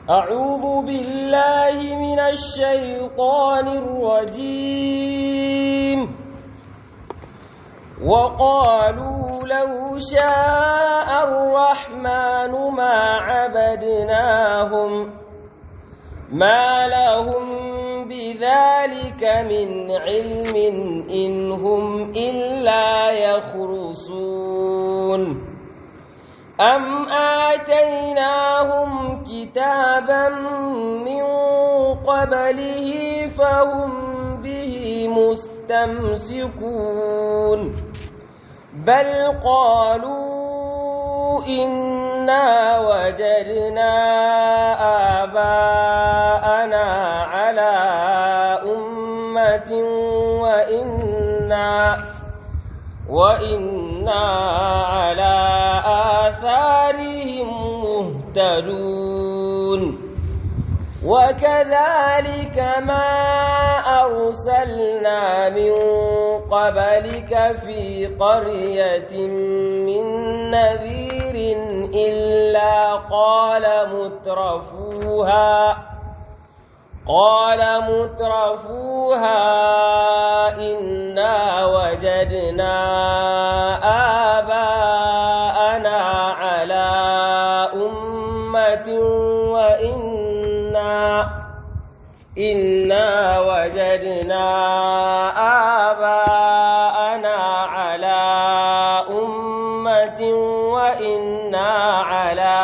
أعوذ بالله من الشيطان الرجيم وقالوا لو شاء الرحمن ما عبدناهم ما لهم بذلك من علم إن هم إلا يخرصون أم آتيناهم كتابا من قبله فهم به مستمسكون بل قالوا إنا وجدنا آباءنا على أمة وإنا وإنا على آثارهم مهتدون وكذلك ما أرسلنا من قبلك في قرية من نذير إلا قال مترفوها قال مترفوها إنا وجدنا آباءنا على أمة وإنا إنا وجدنا آباءنا على أمة وإنا على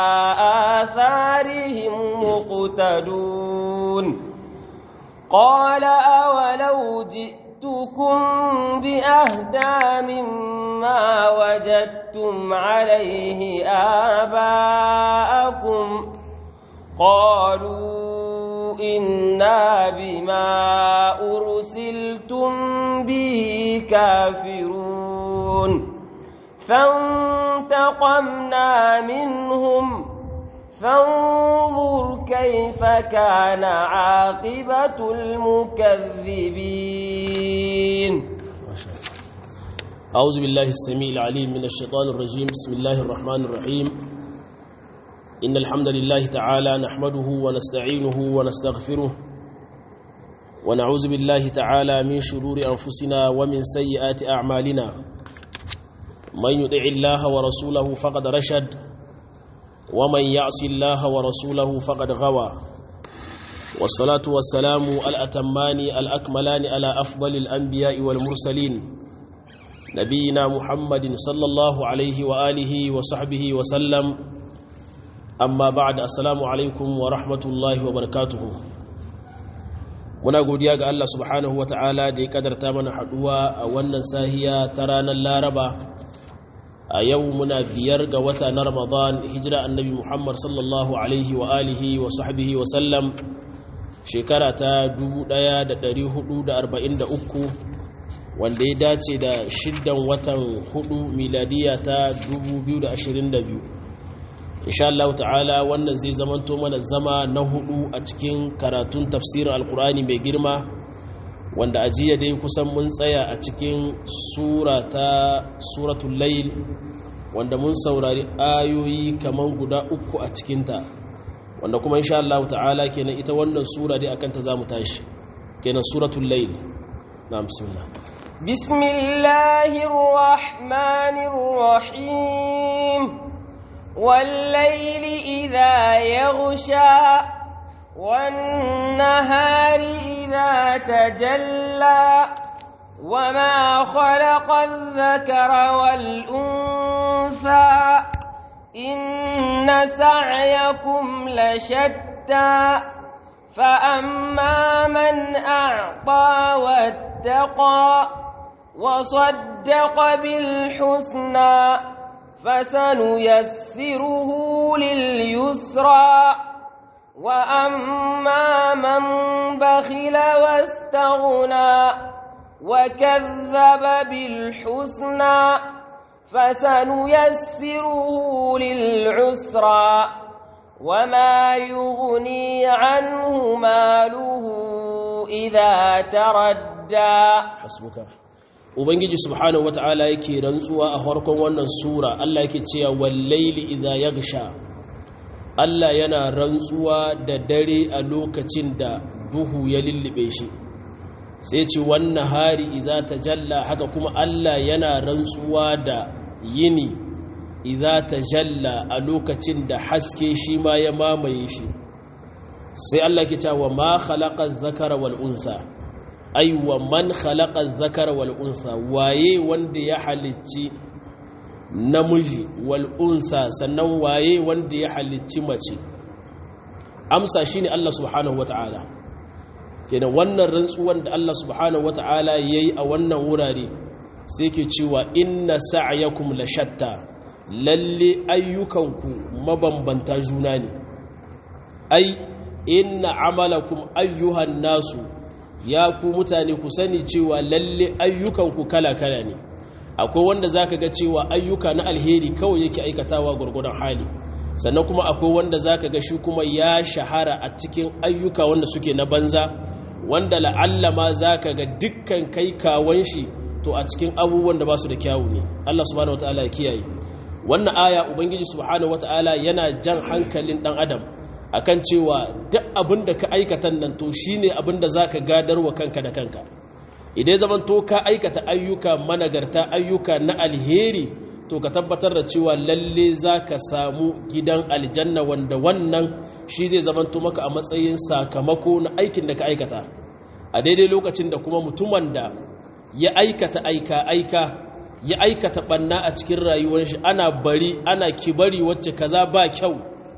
آثارهم مقتدون قال أولو جئتكم بأهدى مما وجدتم عليه آباءكم قالوا إنا بما أرسلتم به كافرون فانتقمنا منهم فانظر كيف كان عاقبة المكذبين أعوذ بالله السميع العليم من الشيطان الرجيم بسم الله الرحمن الرحيم إن الحمد لله تعالى نحمده ونستعينه ونستغفره ونعوذ بالله تعالى من شرور أنفسنا ومن سيئات أعمالنا من يطع الله ورسوله فقد رشد ومن يعص الله ورسوله فقد غوى والصلاة والسلام الأتمان الأكملان على أفضل الأنبياء والمرسلين نبينا محمد صلى الله عليه وآله وصحبه وسلم أما بعد السلام عليكم ورحمة الله وبركاته muna godiya ga Allah subhanahu wa ta'ala da ya kadarta mana haduwa a wannan sahiya ta ranar laraba a yau muna biyar ga wata na ramadan hijira annabi muhammad sallallahu alaihi wa alihi wa sahbihi wa sallam shekara ta 1443 wanda ya dace da shiddan watan hudu miladiya ta 2022 insha Allah ta'ala wannan zai zamanto mana zama na hudu a cikin karatun tafsirin alkur'ani mai girma wanda a jiya dai kusan mun tsaya a cikin sura ta suratul layl wanda mun saurari ayoyi kaman guda uku a cikinta wanda kuma insha Allah ta'ala kenan ita wannan sura dai akan ta zamu tashi kenan suratul layl na'am bismillah bismillahir rahmanir rahim والليل إذا يغشى والنهار إذا تجلى وما خلق الذكر والأنثى إن سعيكم لشتى فأما من أعطى واتقى وصدق بالحسنى فسنيسره لليسرى وأما من بخل واستغنى وكذب بالحسنى فسنيسره للعسرى وما يغني عنه ماله إذا تردى hasbuka ubangiji subhanahu wata'ala yake rantsuwa a farkon wannan sura Allah yake cewa wallaili idza yaghsha Allah yana rantsuwa da dare a lokacin da duhu ya lullube shi sai ce wannan hari iza ta jalla haka kuma Allah yana rantsuwa da yini iza ta jalla a lokacin da haske shi ma ya mamaye shi sai Allah ke cewa ma khalaqa zakara wal unsa ai wa man khalaqa zakara wal unsa waye wanda ya halicci namiji wal unsa sannan waye wanda ya halicci mace amsa shine Allah subhanahu wataala kenan wannan rantsuwan da Allah subhanahu wataala yayi a wannan wurare sai ke cewa inna sa'yakum la shatta lalle ayyukanku mabambanta juna ne ai inna amalakum ayyuhan nasu ya ku mutane ku sani cewa lalle ayyukanku kala-kala ne akwai wanda zaka ga cewa ayyuka na alheri kawai yake aikatawa gurgurdan hali sannan kuma akwai wanda zaka ga shi kuma ya shahara a cikin ayyuka wanda suke na banza wanda la'alla ma zaka ga dukkan kai kawon shi to a cikin abubuwan da ba su da kyawu ne Allah subhanahu wataala ya kiyaye wannan aya ubangiji subhanahu wataala yana jan hankalin dan adam akan cewa duk abin da ka aikata nan to shine abin da zaka gadarwa kanka da kanka idan zaman to ka aikata ayyuka managarta ayyuka na alheri to ka tabbatar da cewa lalle zaka samu gidan aljanna wanda wannan shi zai zaman to maka a matsayin sakamako na aikin da ka aikata a daidai lokacin da kuma mutumin da ya aikata aika aika ya aikata banna a cikin rayuwar shi ana bari ana kibari wacce kaza ba kyau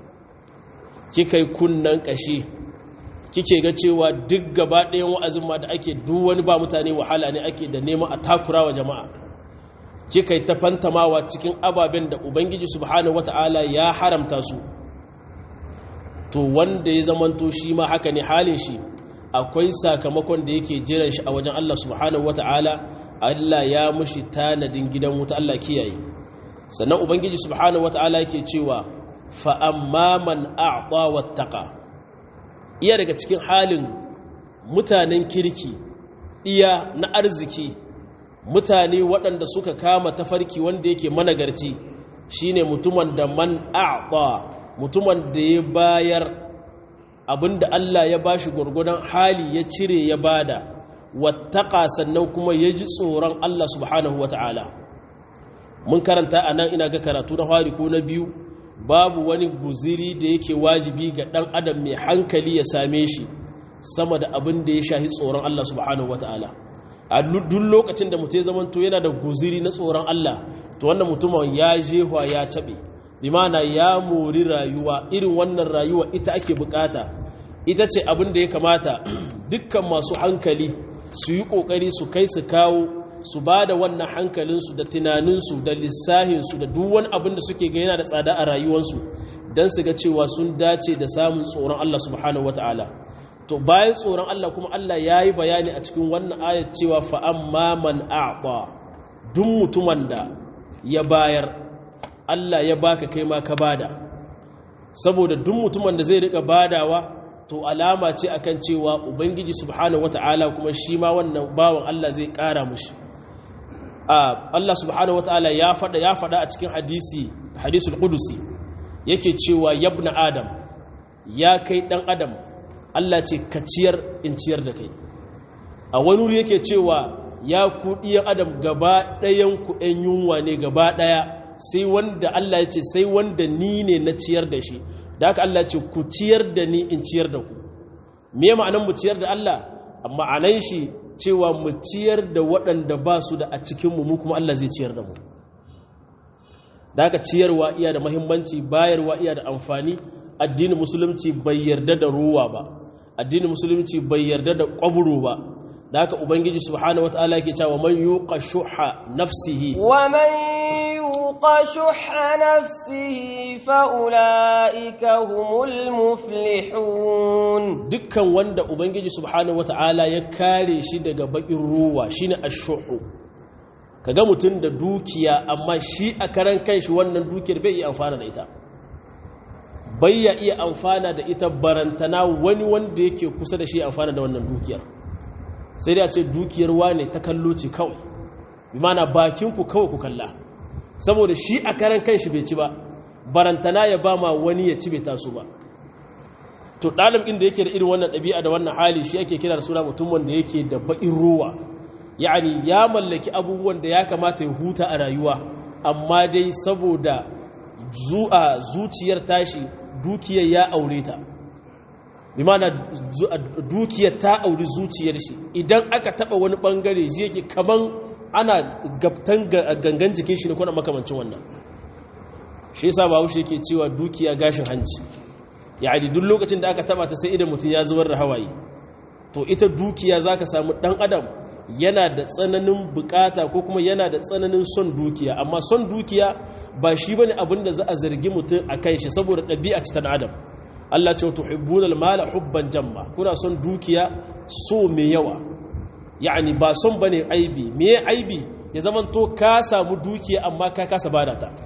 kika yi kunnan kashi kike ga cewa duk gaba ɗayan wa'azin ma da ake duk wani ba mutane wahala ne ake da neman a takura wa jama'a kika yi ta fantamawa cikin ababen da ubangiji subhanahu wata'ala ya haramta su to wanda ya zamanto shi ma haka ne halin shi akwai sakamakon da yake jiran shi a wajen Allah subhanahu wata'ala Allah ya mushi tanadin gidan wuta Allah kiyaye sannan ubangiji subhanahu wata'ala yake cewa fa amma man a'ta wattaqa iya daga cikin halin mutanen kirki iya na arziki mutane waɗanda suka kama tafarki wanda yake managarci shine mutumin da man a'ta mutumin da ya bayar abinda Allah ya bashi gurgudan hali ya cire ya bada wattaqa sannan kuma ya ji tsoron Allah subhanahu wata'ala mun karanta anan ina ga karatu na fari ko na biyu babu wani guziri da yake wajibi ga ɗan adam mai hankali ya same shi sama da abin da ya shahi tsoron Allah subhanahu wata'ala a duk lokacin da mutum ya zamanto yana da guziri na tsoron Allah to wannan mutumin ya jehwa ya taɓe bi mana ya mori rayuwa irin wannan rayuwa ita ake bukata ita ce abin da ya kamata dukkan masu hankali su yi ƙoƙari su kai su kawo su ba da wannan hankalinsu da tunaninsu da lissahinsu da duk wani abin da suke ga yana da tsada a rayuwarsu don su ga cewa sun dace da samun tsoron Allah subhanahu wata'ala to bayan tsoron Allah kuma Allah ya yi bayani a cikin wannan ayat cewa fa'amma man a'ba duk mutumin da ya bayar Allah ya baka kai ma ka bada saboda duk mutumin da zai rika badawa to alama ce akan cewa ubangiji subhanahu wata'ala kuma shi ma wannan bawan Allah zai kara mushi Allah subhanahu wataala ya fada ya fada a cikin hadisi hadisul qudusi yake cewa yabna adam ya kai dan adam Allah ce ka ciyar in ciyar da kai a wani wuri yake cewa ya ku diyan adam gaba ɗayan ku ɗan yunwa ne gaba ɗaya sai wanda Allah ya ce sai wanda ni ne na ciyar da shi da haka Allah ya ce ku ciyar da ni in ciyar da ku me ma'anan mu ciyar da Allah ma'anan shi cewa mu ciyar da waɗanda ba su da a cikinmu mu kuma Allah zai ciyar da mu da haka ciyarwa iya da mahimmanci bayarwa iya da amfani addinin musulunci bai yarda da ruwa ba addinin musulunci bai yarda da ƙwaburo ba da haka ubangiji subhanahu wataala yake cewa man yuqa shuha nafsihi wa man yuqa shuha nafsihi fa ulaika humul muflihun dukkan wanda ubangiji subhanahu wataala ya kare shi daga bakin ruwa shine ashuhu kaga mutum da dukiya amma shi a karan kanshi wannan dukiyar bai iya amfana da ita bai ya iya amfana da ita barantana wani wanda yake kusa da shi amfana da wannan dukiyar sai dai a ce dukiyar wane ta kallo ce kawai bi mana bakinku kawai ku kalla saboda shi a karan kanshi bai ci ba barantana ya ba ma wani ya ci bai taso ba to ɗalib inda yake da irin wannan ɗabi'a da wannan hali shi ake kira da suna mutum wanda yake da baƙin ruwa yani ya mallaki abubuwan da ya kamata ya huta a rayuwa amma dai saboda zu'a zuciyar tashi dukiyar ya aure ta bi mana dukiyar ta auri zuciyar shi idan aka taba wani bangare ji yake kaman ana gabtan gangan jikin shi ne kuna makamancin wannan shi yasa ba haushe yake cewa dukiya gashin hanci yani duk lokacin da aka taba ta sai idan mutum ya zubar da hawaye to ita dukiya zaka samu dan adam yana da tsananin bukata ko kuma yana da tsananin son dukiya amma son dukiya ba shi bane abin da za a zargi mutum a kan shi saboda ɗabi'a ta dan adam Allah ce tuhibbunal mala hubban jamma kuna son dukiya so mai yawa yani ba son bane aibi me aibi ya zaman to ka samu dukiya amma ka kasa bada ta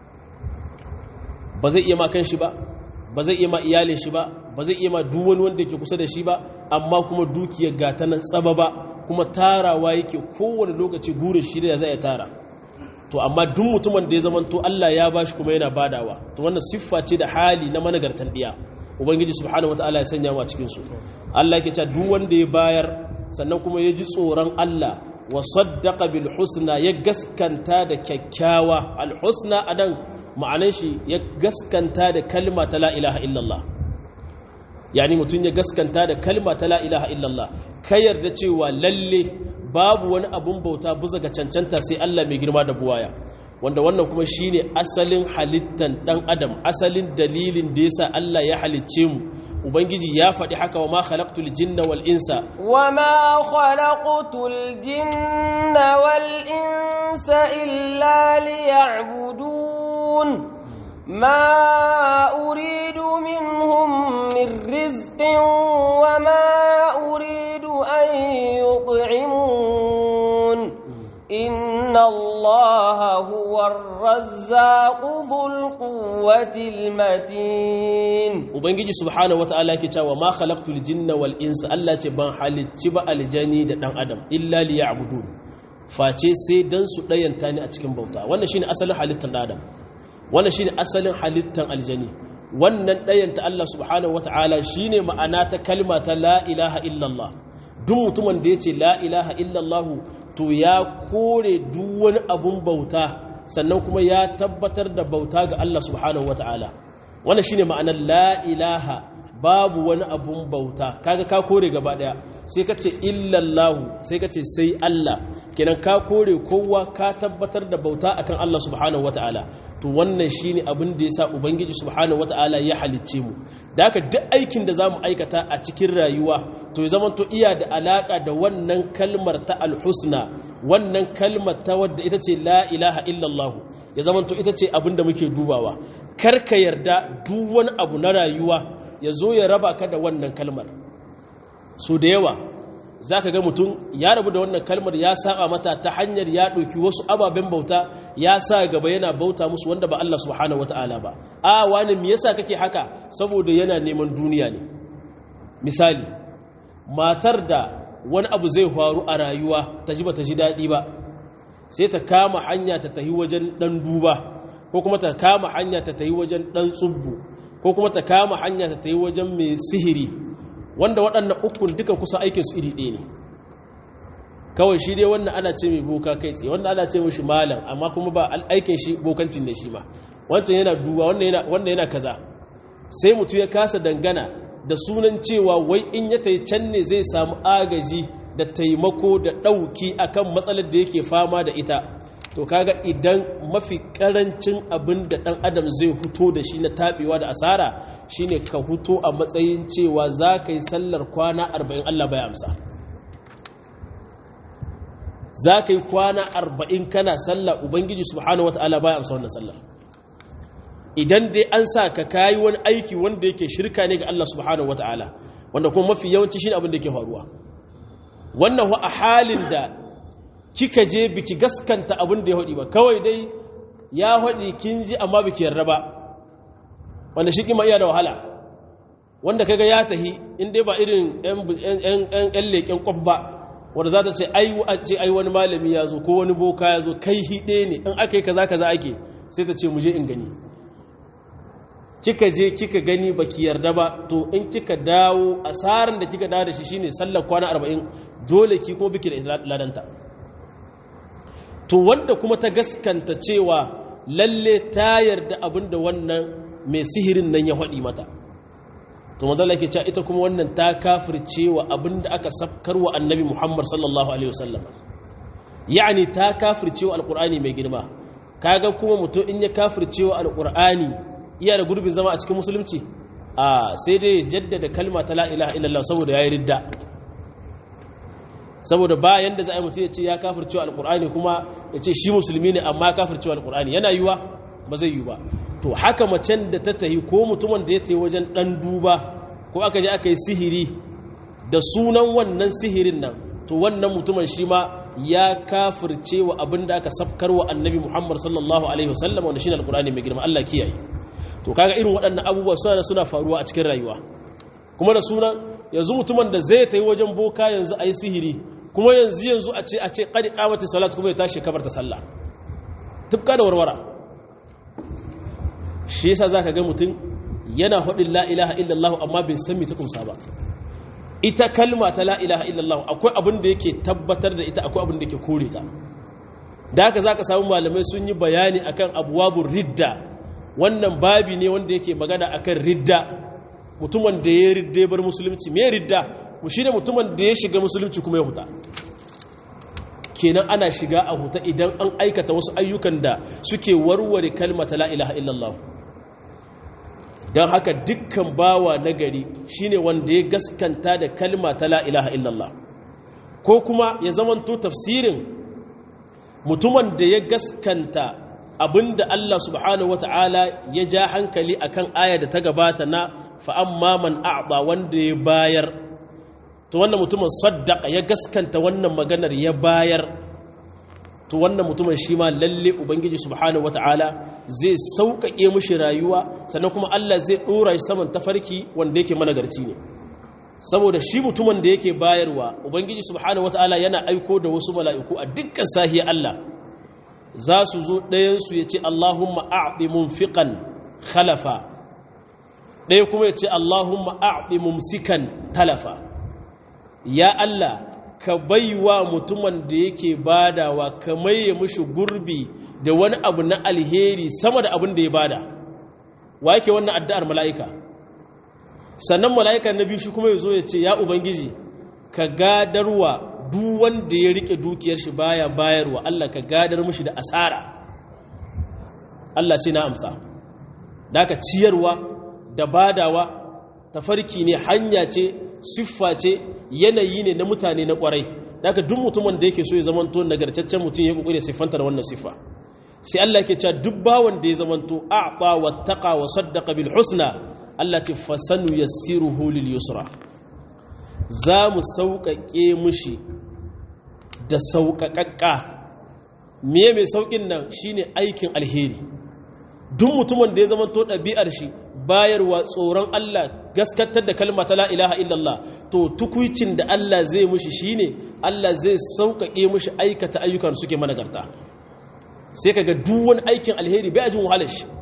ba zai iya ma kan shi ba ba zai iya ma iyalin shi ba ba zai iya ma duk wani wanda yake kusa da shi ba amma kuma dukiyar gata nan tsaba ba kuma tarawa yake kowane lokaci gurin shi da zai tara to amma duk mutumin da ya zama to Allah ya bashi kuma yana badawa to wannan siffa ce da hali na managartan diya ubangiji subhanahu wataala ya sanya mu a cikin su Allah yake cewa duk wanda ya bayar sannan kuma ya ji tsoron Allah wa saddaqa bil husna ya gaskanta da kyakkyawa al husna adan ma'anan shi ya gaskanta da kalma ta la ilaha illallah yani mutum ya gaskanta da kalma ta la ilaha illallah ka yarda cewa lalle babu wani abun bauta buza ga cancanta sai Allah mai girma da buwaya wanda wannan kuma shine asalin halittan dan adam asalin dalilin da yasa Allah ya halicce mu ubangiji ya faɗi haka wa ma khalaqtul jinna wal insa wa ma khalaqtul jinna wal insa illa liya'budun ma uridu minhum min rizqin wa ma uridu an yut'imun inna allaha huwa ar-razzaqu dhul quwwati al-matin ubangiji subhanahu wata'ala yake cewa ma khalaqtul jinna wal insa Allah ce ban halicci ba aljani da dan adam illa liya'budun face sai dan su dayanta ni a cikin bauta wannan shine asalin halittar dan adam wannan shine asalin halittar aljani wannan dayanta Allah subhanahu wata'ala shine ma'ana ta kalma ta la ilaha illallah duk mutumin da yace la ilaha illallah to ya kore duk wani abun bauta sannan kuma ya tabbatar da bauta ga Allah subhanahu wata'ala wannan shine ma'anar la ilaha babu wani abun bauta kaga ka kore gaba daya sai ka ce illallahu sai ka ce sai Allah kenan ka kore kowa ka tabbatar da bauta akan Allah subhanahu wataala to wannan shine abin da yasa ubangiji subhanahu wataala ya halicce mu da haka duk aikin da zamu aikata a cikin rayuwa to ya zama to iya da alaka da wannan kalmar ta alhusna wannan kalmar ta wadda ita ce la ilaha illallah ya zama to ita ce abin da muke dubawa kar ka yarda duk wani abu na rayuwa ya zo ya raba ka da wannan kalmar so da yawa za ka ga mutum ya rabu da wannan kalmar ya saba mata ta hanyar ya ɗauki wasu ababen bauta ya sa gaba yana bauta musu wanda ba Allah subhanahu wata'ala ba a wani me yasa kake haka saboda yana neman duniya ne misali matar da wani abu zai faru a rayuwa ta ji ba ta ji daɗi ba sai ta kama hanya ta tahi wajen ɗan duba ko kuma ta kama hanya ta tahi wajen ɗan tsubbu ko kuma ta kama hanya ta tahi wajen mai sihiri wanda waɗannan ukun duka kusa aikinsu iri ɗaya ne kawai shi dai wannan ana ce mai boka kai tsaye wanda ana ce mashi malam amma kuma ba aikin shi bokancin da shi ma wancan yana duba wanda yana kaza sai mutu ya kasa dangana da sunan cewa wai in ya tai can ne zai samu agaji da taimako da ɗauki akan matsalar da yake fama da ita to kaga idan mafi karancin abin da ɗan adam zai huto da shi na taɓewa da asara shine ka huto a matsayin cewa za ka yi sallar kwana arba'in Allah bai amsa za ka yi kwana arba'in kana sallar ubangiji subhanahu wata'ala bai amsa wannan sallar idan dai an sa ka kayi wani aiki wanda yake shirka ne ga Allah subhanahu wata'ala wanda kuma mafi yawanci shine abin da yake faruwa wannan wa a halin da kika je biki gaskanta abin da ya haɗi ba kawai dai ya haɗi kin ji amma biki yarda ba wanda shi kima iya da wahala wanda kaga ya tahi in dai ba irin yan leƙen kwaf ba wanda za ta ce ai wani malami ya zo ko wani boka ya zo kai hiɗe ne in aka yi kaza kaza ake sai ta ce mu je in gani kika je kika gani baki yarda ba to in kika dawo asaran da kika dawo da shi shine sallar kwana 40 dole ki ko biki da ladanta to wanda kuma ta gaskanta cewa lalle ta yarda abinda wannan mai sihirin nan ya haɗi mata to manzala ke cewa ita kuma wannan ta kafircewa abinda aka safkarwa annabi Muhammad sallallahu alaihi wasallam yani ta kafircewa alqur'ani mai girma kaga kuma mutum in ya kafircewa alqur'ani iya da gurbin zama a cikin musulunci a sai dai jaddada kalma ta la ilaha illallah saboda yayi ridda saboda bayan da za a yi mutum ya ce ya kafircewa alqur'ani kuma ya ce shi musulmi ne amma kafircewa alqur'ani yana yiwa ba zai yi ba to haka macen da ta tahi ko mutumin da ya tahi wajen dan duba ko aka je aka yi sihiri da sunan wannan sihirin nan to wannan mutumin shi ma ya kafirce wa abin da aka safkar wa annabi muhammad sallallahu alaihi wasallam wanda shine alqur'ani mai girma Allah kiyaye to kaga irin waɗannan abubuwa suna da suna faruwa a cikin rayuwa kuma da sunan yanzu mutumin da zai tayi wajen boka yanzu ayi sihiri kuma yanzu yanzu a ce a ce qad qamati salat kuma ya tashi kabar ta sallah tufka da warwara shi yasa zaka ga mutum yana hudin la ilaha illallah amma bai san me ta kumsa ba ita kalma ta la ilaha illallah akwai abin da yake tabbatar da ita akwai abin da yake kore ta da haka zaka samu malamai sun yi bayani akan abwabur ridda wannan babi ne wanda yake magana akan ridda mutumin da ya ridda bar musulunci me ridda mu shine mutumin da ya shiga musulunci kuma ya huta kenan ana shiga a huta idan an aikata wasu ayyukan da suke warware kalmata la ilaha illallah don haka dukkan bawa nagari shine wanda ya gaskanta da kalma ta la ilaha illallah ko kuma ya zamanto tafsirin mutumin da ya gaskanta abinda Allah subhanahu wata'ala ya ja hankali akan aya da ta gabata na fa'amma man a'ba wanda ya bayar to wannan mutumin saddaka ya gaskanta wannan maganar ya bayar to wannan mutumin shi ma lalle ubangiji subhanahu wata'ala zai sauƙaƙe mushi rayuwa sannan kuma Allah zai ɗora shi saman tafarki wanda yake managarci ne saboda shi mutumin da yake bayarwa ubangiji subhanahu wata'ala yana aiko da wasu mala'iku a dukkan sahiyar Allah za su zo ɗayansu ya ce Allahumma a'ɗi munfiqan khalafa ɗaya kuma ya ce Allahumma a'ɗi mumsikan talafa ya Allah ka baiwa mutumin da yake badawa ka maye mushi gurbi da wani abu na alheri sama da abin da ya bada wa yake wannan addu'ar mala'ika sannan mala'ika na biyu shi kuma ya zo ya ce ya ubangiji ka gadarwa duk wanda ya rike dukiyar shi baya bayarwa Allah ka gadar mushi da asara Allah ce na amsa da ka ciyarwa da badawa tafarki ne hanya ce siffa ce yanayi ne na mutane na kwarai daga duk mutumin da yake so ya zamanto nagartaccen mutum ya kokari siffanta da wannan siffa sai Allah yake cewa duk bawon da ya zamanto a'ta wattaqa wa saddaqa bil husna Allah ce fasanu yassiruhu lil yusra za mu sauƙaƙe mushi da sauƙaƙaƙa me mai sauƙin nan shine aikin alheri duk mutumin da ya zamanto ɗabi'ar shi bayarwa tsoron Allah gaskatar da kalma ta la ilaha illallah to tukuicin da Allah zai mushi shine Allah zai sauƙaƙe mushi aikata ayyukan suke managarta sai kaga duk wani aikin alheri bai ajin wahalar shi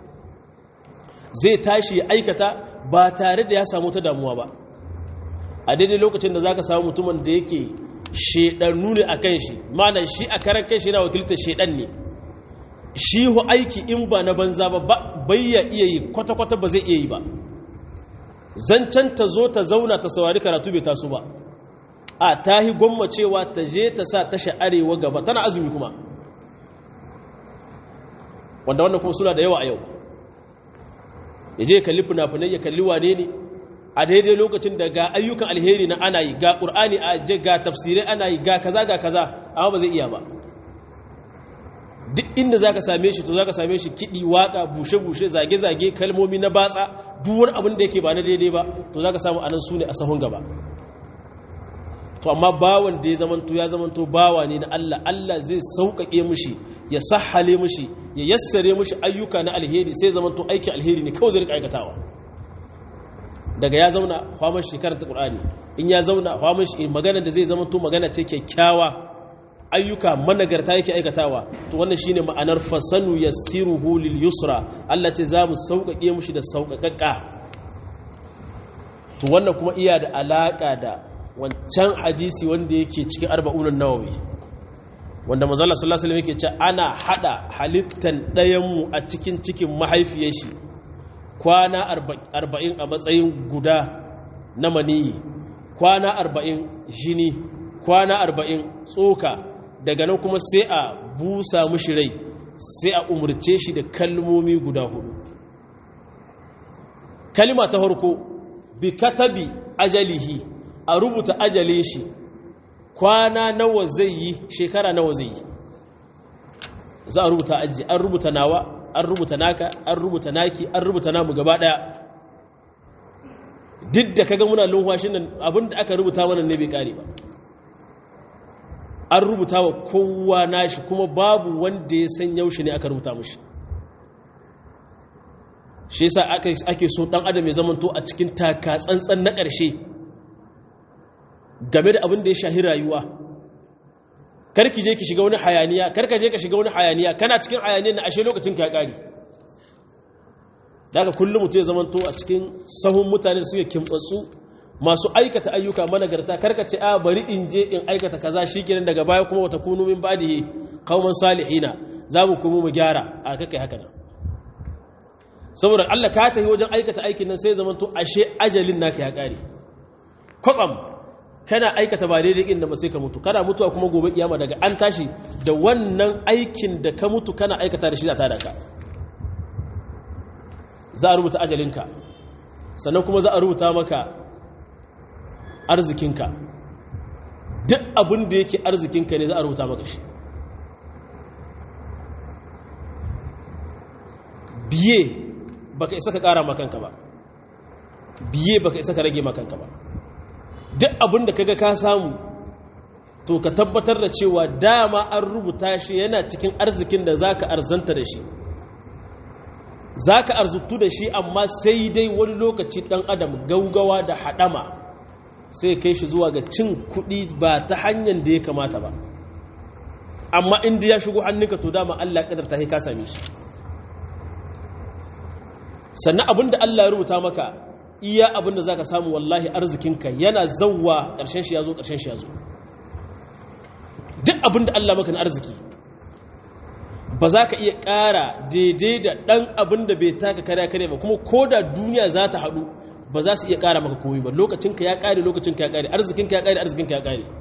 zai tashi ya aikata ba tare da ya samu ta damuwa ba a daidai lokacin da zaka samu mutumin da yake shedannu ne akan shi ma'ana shi a karan kai shi yana wakiltar shedan ne shi hu aiki in ba na banza ba bai ya iya yi kwata-kwata ba zai iya yi ba zancen ta zo ta zauna ta saurari karatu bai taso ba a ta yi gwammacewa ta je ta sa tasha arewa gaba tana azumi kuma wanda wannan kuma suna da yawa a yau ya je kalli fina-finai ya kalli wane ne a daidai lokacin da ga ayyukan alheri na ana yi ga ƙur'ani a je ga tafsirai ana yi ga kaza ga kaza amma ba zai iya ba duk inda za ka same shi to za ka same shi kiɗi waƙa bushe-bushe zage-zage kalmomi na batsa duk wani abin da yake ba na daidai ba to za ka samu anan su ne a sahun gaba to amma bawan da ya zamanto ya zamanto bawa ne na Allah Allah zai sauƙaƙe mushi ya sahale mushi ya yassare mushi ayyuka na alheri sai zamanto aikin alheri ne kawai zai rika aikatawa daga ya zauna hwaman shi karanta Qur'ani in ya zauna hwaman shi magana da zai zamanto magana ce kyakkyawa ayyuka managarta yake aikatawa to wannan shine ma'anar fasanu yassiruhu lil yusra Allah ce za mu sauƙaƙe mushi da sauƙaƙaƙa to wannan kuma iya da alaƙa da wancan hadisi wanda yake cikin arba'unan nawawi wanda manzala sallallahu alaihi yake ce ana hada halittan ɗayan mu a cikin cikin mahaifiyar shi kwana 40 a matsayin guda na maniyi kwana 40 jini kwana 40 tsoka daga nan kuma sai a busa mushi rai sai a umurce shi da kalmomi guda hudu kalima ta farko bi katabi ajalihi a rubuta ajalin shi kwana nawa zai yi shekara nawa zai yi za a rubuta aji an rubuta nawa an rubuta naka an rubuta naki an rubuta namu gaba daya duk da kaga muna lumfashin nan abinda aka rubuta mana ne bai kare ba an rubuta wa kowa nashi kuma babu wanda ya san yaushe ne aka rubuta mushi shi yasa ake so dan adam ya zamanto a cikin taka tsantsan na ƙarshe game da abin da ya shahi rayuwa karki je ki shiga wani hayaniya karka je ka shiga wani hayaniya kana cikin hayaniya na ashe lokacin ka ya ƙari daga kullum mutum ya zamanto a cikin sahun mutane suke kimtsatsu masu aikata ayyuka managarta karka ce a bari in je in aikata kaza shikenan daga baya kuma wata kunu min badihi qauman salihina za mu kuma mu gyara a kakai haka nan saboda Allah ka tafi wajen aikata aikin nan sai zamanto ashe ajalin naka ya kare kwatsam kana aikata ba daidai inda ba sai ka mutu kana mutuwa kuma gobe kiyama daga an tashi da wannan aikin da ka mutu kana aikata da shi da tada ka za a rubuta ajalinka sannan kuma za a rubuta maka arzikinka duk abin da yake arzikinka ne za a rubuta maka shi biye baka isa ka kara makanka ba biye baka isa ka rage makanka ba duk abin da kaga ka samu to ka tabbatar da cewa dama an rubuta shi yana cikin arzikin da zaka arzanta da shi zaka arzutu da shi amma sai dai wani lokaci dan adam gaugawa da hadama sai kai shi zuwa ga cin kuɗi ba ta hanyar da ya kamata ba amma inda ya shigo hannunka to dama Allah kadar ta ka same shi sannan abinda Allah ya rubuta maka iya abinda zaka samu wallahi arzikinka yana zawwa ƙarshen shi yazo ƙarshen shi yazo duk abinda Allah maka na arziki ba za ka iya ƙara daidai da ɗan abin da bai taka kare kare ba kuma ko da duniya za ta haɗu ba za su iya ƙara maka komi ba lokacinka ya ƙare lokacinka ya ƙare arzikinka ya ƙare arzikinka ya ƙare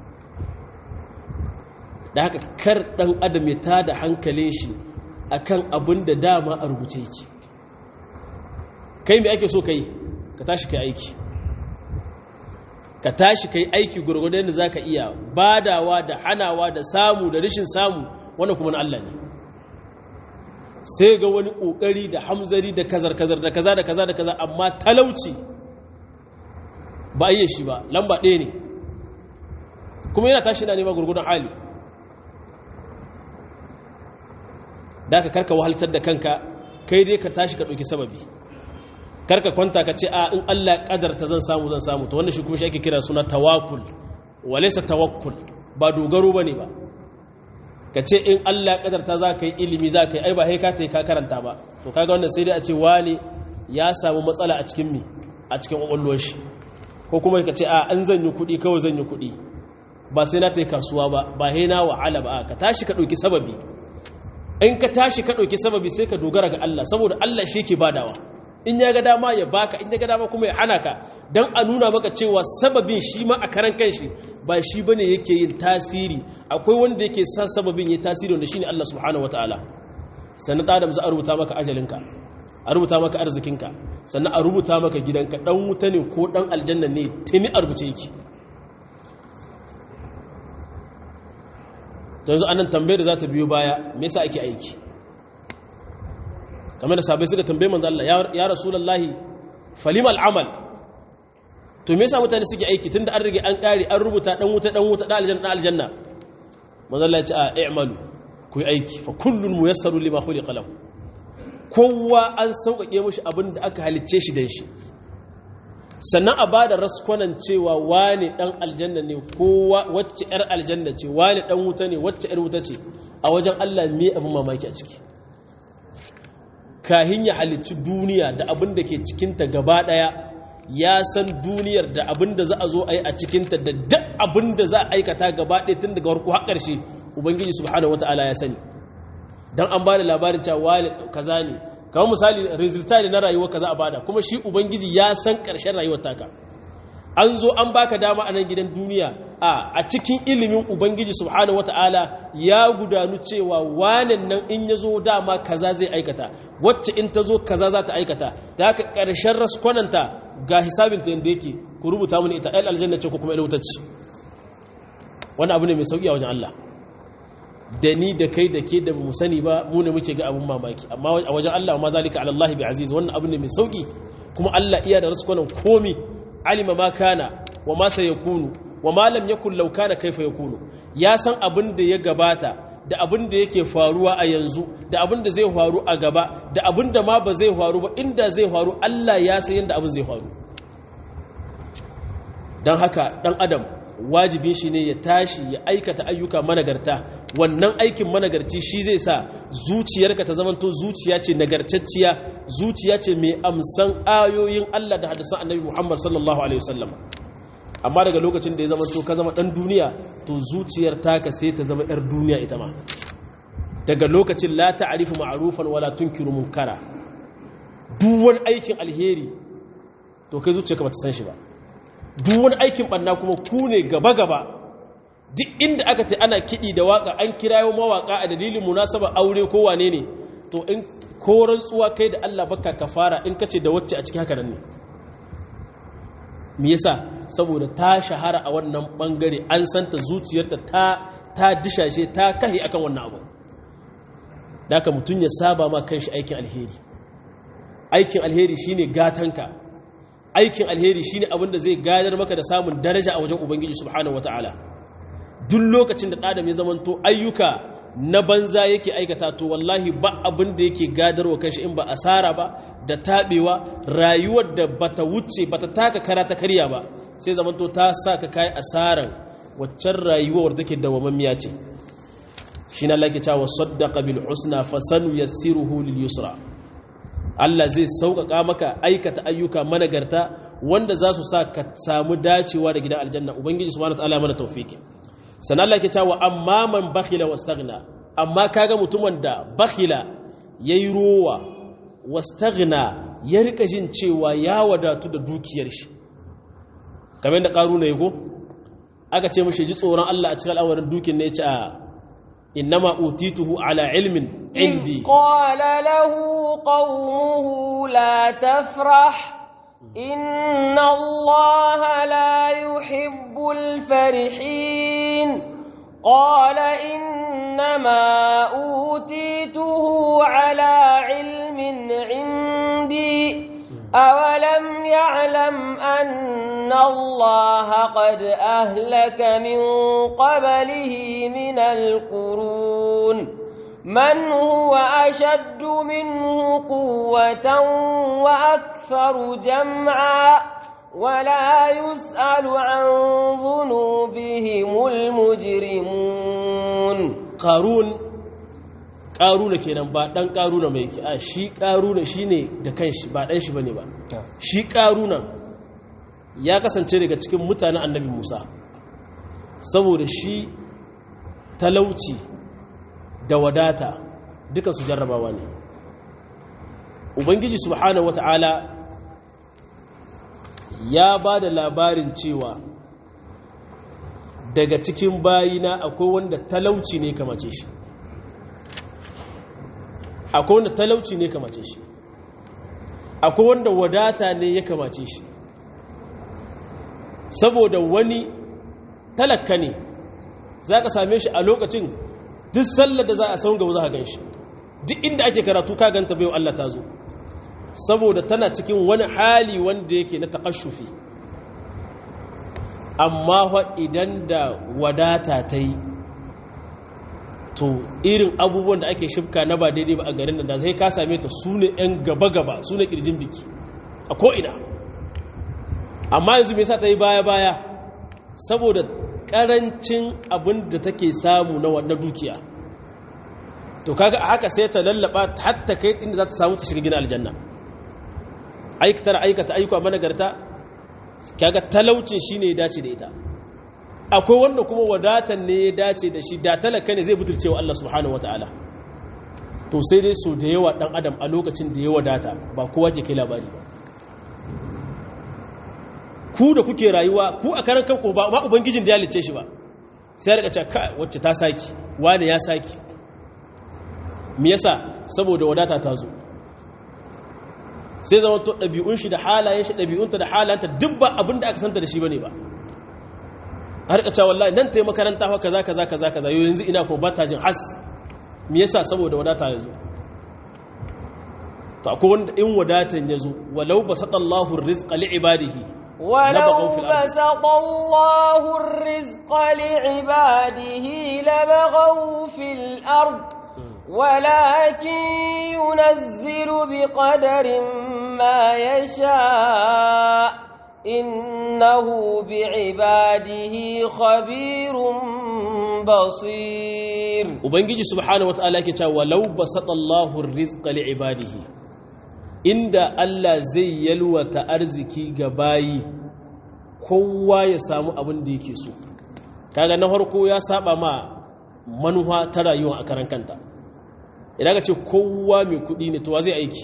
da haka kar ɗan adam ya tada hankalin shi akan abin da dama a rubuce yake kai mai ake so ka yi ka tashi ka aiki ka tashi ka yi aiki gwargwadon da za ka iya badawa da hanawa da samu da rashin samu wannan kuma na Allah ne sai ga wani ƙoƙari da hamzari da kazar-kazar da kaza da kaza da kaza amma talauci ba a yi shi ba lamba ɗaya ne kuma yana tashi na nema gurgudan hali da ka karka wahaltar da kanka kai dai ka tashi ka ɗauki sababi karka kwanta ka ce a in Allah ƙadarta zan samu zan samu ta wannan shi kuma shi ake kira suna tawakul walaisa tawakkul ba dogaro ba ne ba ka ce in Allah kadarta za ka yi ilimi za ka yi ai ba haika ta yi ka karanta ba to kaga wannan sai dai a ce wani ya samu matsala a cikin mi a cikin ƙwaƙwalwar shi ko kuma ka ce a an zan yi kuɗi kawai zan yi kuɗi ba sai na ta yi kasuwa ba ba hai na wahala ba ka tashi ka ɗauki sababi in ka tashi ka ɗauki sababi sai ka dogara ga Allah saboda Allah shi ke badawa in ya ga dama ya baka in ya ga dama kuma ya hana ka don a nuna maka cewa sababin shi ma a karan kanshi ba shi bane yake yin tasiri akwai wanda yake sa sababin ya tasiri wanda shine Allah subhanahu wataala sannan da adam za a rubuta maka ajalinka a rubuta maka arzikinka sannan a rubuta maka gidanka dan wuta ne ko dan aljanna ne tuni a rubuce yake yanzu anan tambayar da za ta biyo baya me yasa ake aiki kamar da sabai suka tambaye manzo Allah ya rasulullahi falimal amal to me yasa mutane suke aiki tunda an rige an kare an rubuta dan wuta dan wuta dan aljanna dan aljanna manzo Allah ya ce a i'malu ku yi aiki fa kullun muyassaru lima khuliqa lahu kowa an sauƙaƙe mishi abin da aka halicce shi dan shi sannan a ba da raskwanan cewa wani ɗan aljanna ne ko wacce 'yar aljanna ce wani ɗan wuta ne wacce 'yar wuta ce a wajen Allah me abin mamaki a ciki kahin ya halicci duniya da abin da ke cikinta gaba ɗaya ya san duniyar da abin da za a zo a yi a cikinta da duk abin da za a aikata gaba ɗaya tun daga warko har ƙarshe ubangiji subhanahu wata'ala ya sani don an ba da labarin cewa wani kaza ne kamar misali resulta ne na rayuwar kaza a bada kuma shi ubangiji ya san ƙarshen rayuwar taka an zo an baka dama a nan gidan duniya a a cikin ilimin ubangiji subhanahu wata'ala ya gudanu cewa wanan nan in ya zo dama kaza zai aikata wacce in ta zo kaza za ta aikata da haka ƙarshen raskwananta ga hisabinta yadda yake ku rubuta mini ita ɗan aljanna ce ko kuma ilwutacci wani abu ne mai sauƙi a wajen Allah da ni da kai da ke da mu sani ba mu ne muke ga abun mamaki amma a wajen Allah ma zalika ala Allah bi aziz wannan abu ne mai sauƙi kuma Allah iya da raskwanan komi alima ma kana wa ma sayakunu wa ma lam yakun law kana kaifa yakunu ya san abin da ya gabata da abin da yake faruwa a yanzu da abin da zai faru a gaba da abin da ma ba zai faru ba inda zai faru Allah ya san yadda abin zai faru don haka dan adam wajibin shi ne ya tashi ya aikata ayyuka managarta wannan aikin managarci shi zai sa zuciyarka ta zamanto zuciya ce nagartacciya zuciya ce mai amsan ayoyin Allah da hadisan annabi Muhammad sallallahu alaihi wasallam amma daga lokacin da ya zamanto ka zama dan duniya to zuciyar taka sai ta zama yar duniya ita ma daga lokacin la ta'rifu ma'rufan wala tunkiru munkara duk wani aikin alheri to kai zuciyarka bata san shi ba duk wani aikin banna kuma ku ne gaba-gaba duk inda aka ta ana kiɗi da waka an kirayo mawaka a dalilin munasaba aure ko wane ne to in koran tsuwa kai da Allah baka kafara in kace da wacce a cikin haka nan ne me yasa saboda ta shahara a wannan bangare an santa zuciyarta ta ta dishashe ta kahi akan wannan abu da haka mutum ya saba ma kanshi aikin alheri aikin alheri shine gatanka aikin alheri shine abin da zai gadar maka da samun daraja a wajen ubangiji subhanahu wataala duk lokacin da adam ya zamanto ayyuka na banza yake aikata to wallahi ba abin da yake gadarwa kanshi in ba asara ba da tabewa rayuwar da bata wuce bata taka kara ta karya ba sai zamanto ta sa ka kai asaran waccan rayuwar take dawamammiya ce shi na lake cewa saddaqa bil husna fasanu yassiruhu lil yusra Allah zai sauƙaƙa maka aikata ayyuka managarta wanda za su sa ka samu dacewa da gidan aljanna ubangiji subhanahu wataala mana tawfiki sanan Allah ke cewa amma man bakhila wastaghna amma kaga mutumin da bakhila yayi rowa wastaghna ya rika jin cewa ya wadatu da dukiyar shi kamar da karuna yi ko aka ce mishi ji tsoron Allah a cikin al'amarin dukin ne ya ce a إنما أوتيته على علم عندي إذ قال له قومه لا تفرح إن الله لا يحب الفرحين قال إنما أوتيته على علم عندي أولم يعلم أن الله قد أهلك من قبله من القرون من هو أشد منه قوة وأكثر جمعا ولا يسأل عن ذنوبهم المجرمون قارون ƙaruna kenan ba ɗan ƙaruna mai ke a shi ƙaruna shi ne da kanshi ba ɗan shi ba ne ba shi ƙaruna ya kasance daga cikin mutanen annabi musa saboda shi talauci da wadata duka su jarrabawa ne ubangiji subhanahu wata'ala ya ba da labarin cewa daga cikin bayina akwai wanda talauci ne kamace shi akwai wanda talauci ne kamace shi akwai wanda wadata ne ya kamace shi saboda wani talaka ne za ka same shi a lokacin duk sallar da za a saun gaba za a gan shi duk inda ake karatu ka ganta bai Allah ta zo saboda tana cikin wani hali wanda yake na takashufi amma idan da wadata ta yi to irin abubuwan da ake shifka na ba daidai ba a garin da zai ka same ta su ne 'yan gaba-gaba su ne ƙirjin biki a ko'ina amma yanzu me yasa ta yi baya-baya saboda karancin abin da take samu na wannan dukiya to kaga haka sai ta lallaba hatta kai inda za ta samu ta shiga gina aljanna aikatar aikata ayyuka managarta kaga talaucin shine ya dace da ita akwai wanda kuma wadatan ne ya dace da shi da talaka ne zai butulce wa Allah subhanahu wataala to sai dai so da yawa dan adam a lokacin da ya wadata ba kowa ke kai labari ba ku da kuke rayuwa ku a karan kanku ba ma ubangijin da ya lice shi ba sai rika cewa kai wacce ta saki wani ya saki me yasa saboda wadata ta zo sai zama to ɗabi'un shi da halayen shi ɗabi'unta da halayenta duk ba abin da aka santa da shi bane ba a rika cewa wallahi nan tayi makaranta fa kaza kaza kaza kaza yau yanzu ina ko bata jin has me yasa saboda wadata ya zo to akwai wanda in wadatan ya zo walau basatallahu rizqa li ibadihi ولو بسط الله الرزق لعباده لبغوا في الأرض ولكن ينزل بقدر ما يشاء إنه بعباده خبير بصير ubangiji subhanahu wataala yake cewa walau basatallahu ar-rizqa li'ibadihi inda Allah zai yalwata arziki ga bayi kowa ya samu abin da yake so kaga na farko ya saba ma manufa ta rayuwa a karan kanta idan ka ce kowa mai kudi ne to wa zai aiki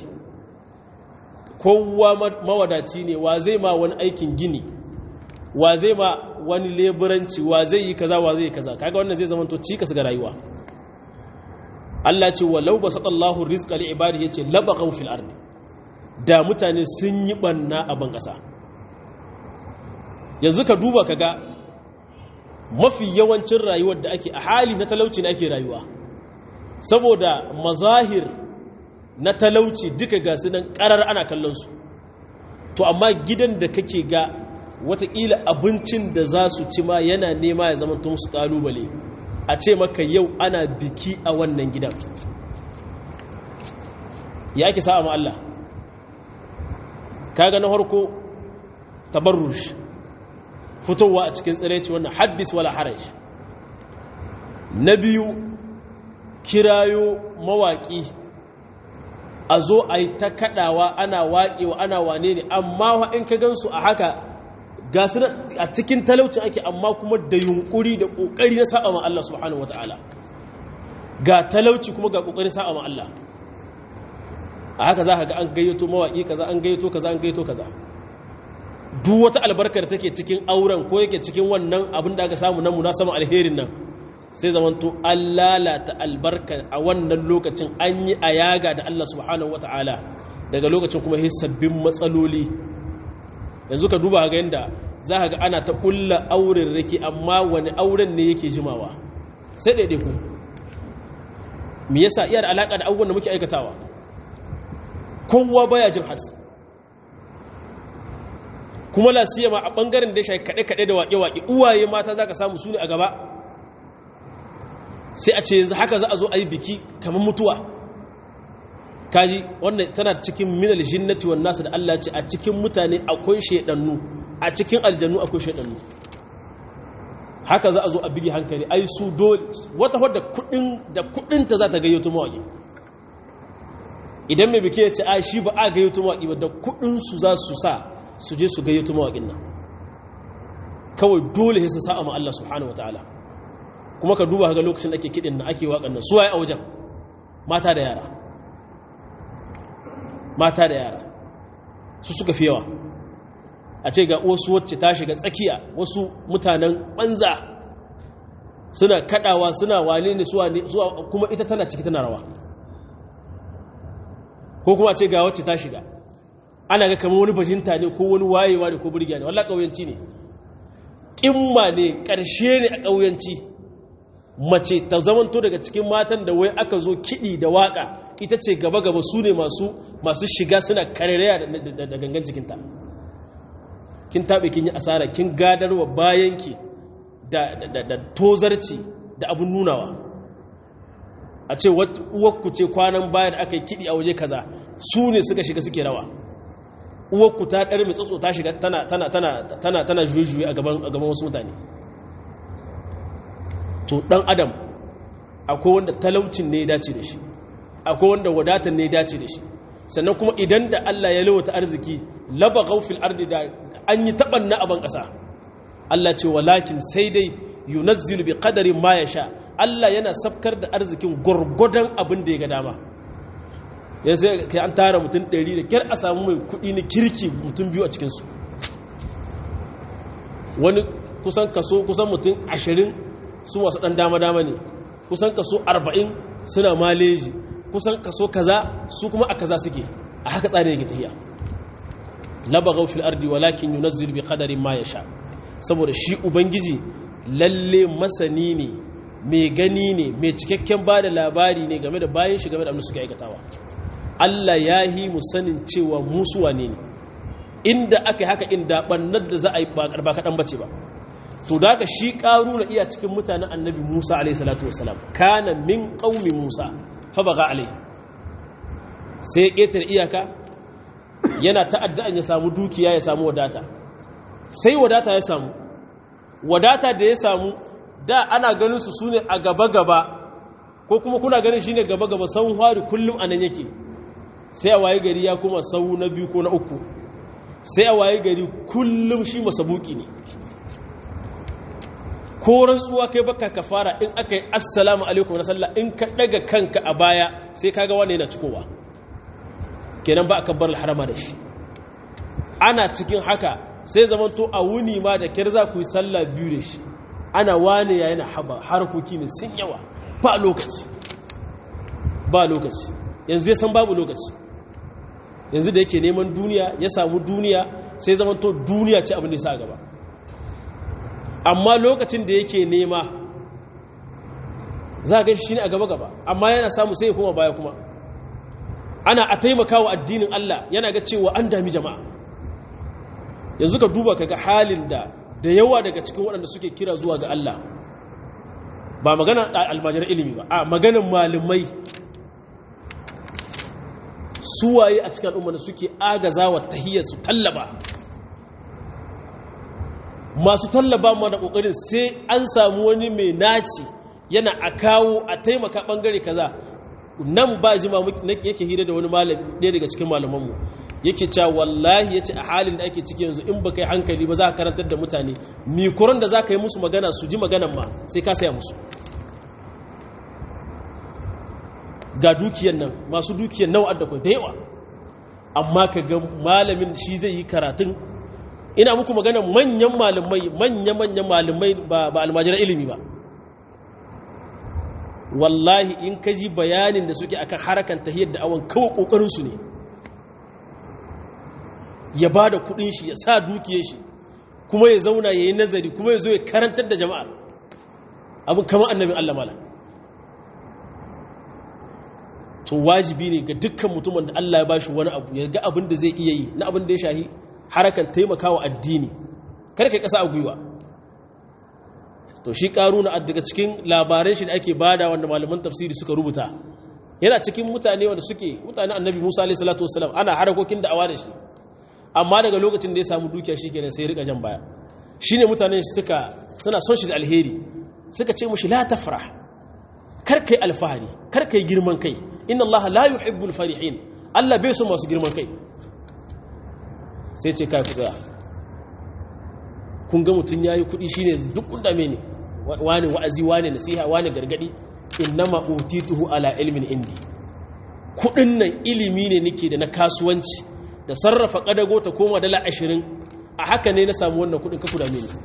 kowa mawadaci ne wa zai ma wani aikin gini wa zai ma wani leburanci wa zai yi kaza wa zai yi kaza kaga wannan zai zama to cikas ga rayuwa Allah ce walau basatallahu rizqa li ibadihi yace labaghaw fil ardi da mutane sun yi banna a ban kasa yanzu ka duba kaga mafi yawancin rayuwar da ake a hali na talauci ne ake rayuwa saboda mazahir na talauci duka ga su nan karar ana kallon su to amma gidan da kake ga watakila abincin da za su ci ma yana nema ya zama tun su kalubale a ce maka yau ana biki a wannan gidan ya ake sa'a ma Allah kaga na harko tabarrush fitowa a cikin tsiraici wannan haddis wala haraj na biyu kirayo mawaƙi a zo a yi ta kaɗawa ana waƙewa ana wane ne amma in ka gansu a haka ga su a cikin talaucin ake amma kuma da yunkuri da ƙoƙari na sa'a ma Allah subhanahu wata'ala ga talauci kuma ga ƙoƙari sa'a ma Allah a haka za ka ga an gayyato mawaƙi kaza an gayyato kaza an gayyato kaza duk wata albarkar take cikin auren ko yake cikin wannan abin da aka samu na munasaban alherin nan sai zamanto an lalata albarka a wannan lokacin an yi a yaga da Allah subhanahu wata'ala daga lokacin kuma yi sabbin matsaloli yanzu ka duba ga yadda za ka ga ana ta ƙulla auren rake amma wani auren ne yake jimawa sai ɗaiɗai ku me yasa iya da alaƙa da abubuwan da muke aikatawa kowa baya jin has kuma la siyama a ɓangaren da ya shafi kaɗe-kaɗe da waƙe-waƙe uwaye mata za ka samu su ne a gaba sai a ce yanzu haka za a zo a yi biki kamar mutuwa kaji wannan tana cikin minal jinnati wan nasu da Allah ce a cikin mutane akwai shedannu a cikin aljannu akwai shedannu haka za a zo a bigi hankali ai su dole wata wadda kudin da kudin ta za ta gayyato mawaki idan mai biki ya ce ai shi ba a gayyato mawaki ba da kudin su za su sa su je su gayyato mawakin nan kawai dole sai su sa'a ma Allah subhanahu wataala kuma ka duba ga lokacin da ake kiɗin na ake waƙan nan suwaye a wajen mata da yara mata da yara su suka fi yawa a ce ga wasu wacce ta shiga tsakiya wasu mutanen banza suna kadawa suna wane ne suwa kuma ita tana ciki tana rawa ko kuma a ce ga wacce ta shiga ana ga kamar wani bajinta ne ko wani wayewa ne ko burgiya ne wallah ƙauyanci ne ƙimma ne ƙarshe ne a ƙauyanci mace ta zamanto daga cikin matan da wai aka zo kiɗi da waƙa ita ce gaba-gaba su ne masu shiga suna karereya da gangan jikinta kin taɓe kin yi asara kin gadarwa bayanki da tozarci da abin nunawa a ce uwakku ce kwanan bayan aka yi kiɗi a waje kaza su ne suka shiga suke rawa uwarku ta ɗar mai tsotso ta shiga tana tana tana tana tana jujuyi a gaban a gaban wasu mutane to dan adam akwai wanda talaucin ne ya dace da shi akwai wanda wadatar ne ya dace da shi sannan kuma idan da Allah ya lawata arziki laba gaufil ardi da an yi taɓan na aban ƙasa Allah ce walakin sai dai yunazzilu bi qadarin ma sha. Allah yana safkar da arzikin gwargwadon abin da ya ga dama ya sai kai an tara mutum ɗari da kyar a samu mai kuɗi na kirki mutum biyu a cikinsu wani kusan kaso kusan mutum ashirin su wasu ɗan dama-dama ne kusan kaso arba'in suna maleji kusan kaso kaza su kuma a kaza suke a haka tsarin yake tafiya labaghaw fil ardi walakin yunazzilu bi qadarin ma yasha saboda shi ubangiji lalle masani ne mai gani ne mai cikakken bada labari ne game da bayan shi game da abin suke aikatawa Allah ya yi mu sanin cewa musu wane ne inda aka yi haka inda bannar da za a yi ba kaɗan bace ba to da shi ƙaru na iya cikin mutanen annabi musa alaihi salatu wasalam kana min ƙaumi musa fabaga alai sai ya ƙetare iyaka yana ta'adda'an ya samu dukiya ya samu wadata sai wadata ya samu wadata da ya samu da ana ganin su sune a gaba-gaba ko kuma kuna ganin shine gaba-gaba sauran hari kullum a nan yake sai a waye gari ya kuma sau na biyu ko na uku sai a waye gari kullum shi masabuki ne ko rantsuwa kai baka ka fara in aka yi assalamu alaikum na sallah in ka daga kanka a baya sai kaga wanda yana cikowa kenan ba a kabbar harama da shi ana cikin haka sai zamanto a wuni ma da kyar za ku yi sallah biyu da shi ana wane ya yana haba harkoki ne sun yawa ba lokaci ba lokaci yanzu ya san babu lokaci yanzu da yake neman duniya ya samu duniya sai zamanto duniya ce abin da ya sa gaba amma lokacin da yake nema za ga shi ne a gaba-gaba amma yana samu sai ya koma baya kuma ana a taimaka wa addinin Allah yana ga cewa an dami jama'a yanzu ka duba kaga halin da da yawa daga cikin waɗanda suke kira zuwa ga Allah ba magana almajirar ilimi ba a maganin malamai suwaye a cikin al'umma da suke agaza wa tahiyyar su tallaba masu tallaba ma da kokarin sai an samu wani mai naci yana a kawo a taimaka bangare kaza nan ba jima yake hira da wani malami ɗaya daga cikin malamanmu yake cewa wallahi yace a halin da ake ciki yanzu in baka yi hankali ba za ka karantar da mutane mikuran da za ka yi musu magana su ji maganan ma sai ka saya musu ga dukiyan nan masu dukiyan nawa da da yawa amma ka ga malamin shi zai yi karatun ina muku magana manyan malamai manya-manyan malamai ba almajirar ilimi ba wallahi in ka ji bayanin da suke akan harakan tahiyar da awon kawo kokarinsu ne ya ba da kudin shi ya sa dukiyar shi kuma ya zauna ya yi nazari kuma ya zo ya karantar da jama'ar abin kama annabin Allah mala to wajibi ne ga dukkan mutumin da Allah ya ba shi wani abu ya ga abin da zai iya yi na abin da ya shahi harakan taimakawa addini kar kai kasa a gwiwa to shi karuna daga cikin labaran shi da ake bada wanda malaman tafsiri suka rubuta yana cikin mutane wanda suke mutane annabi Musa alaihi salatu wassalam ana harakokin da'awa da shi amma daga lokacin da ya samu dukiya shikenan sai rika jan baya shine mutanen shi suka suna son shi da alheri suka ce mushi la tafrah kar kai alfahari kar kai girman kai inna Allah la yuhibbul farihin Allah bai so masu girman kai sai ce kai ku tsaya kun ga mutum yayi kuɗi shine duk kunda me ne wani wa'azi wani nasiha wani gargadi innama utituhu ala ilmin indi kudin nan ilimi ne nake da na kasuwanci da sarrafa kadago ta koma dala ashirin a haka ne na samu wannan kudin ka kudame ne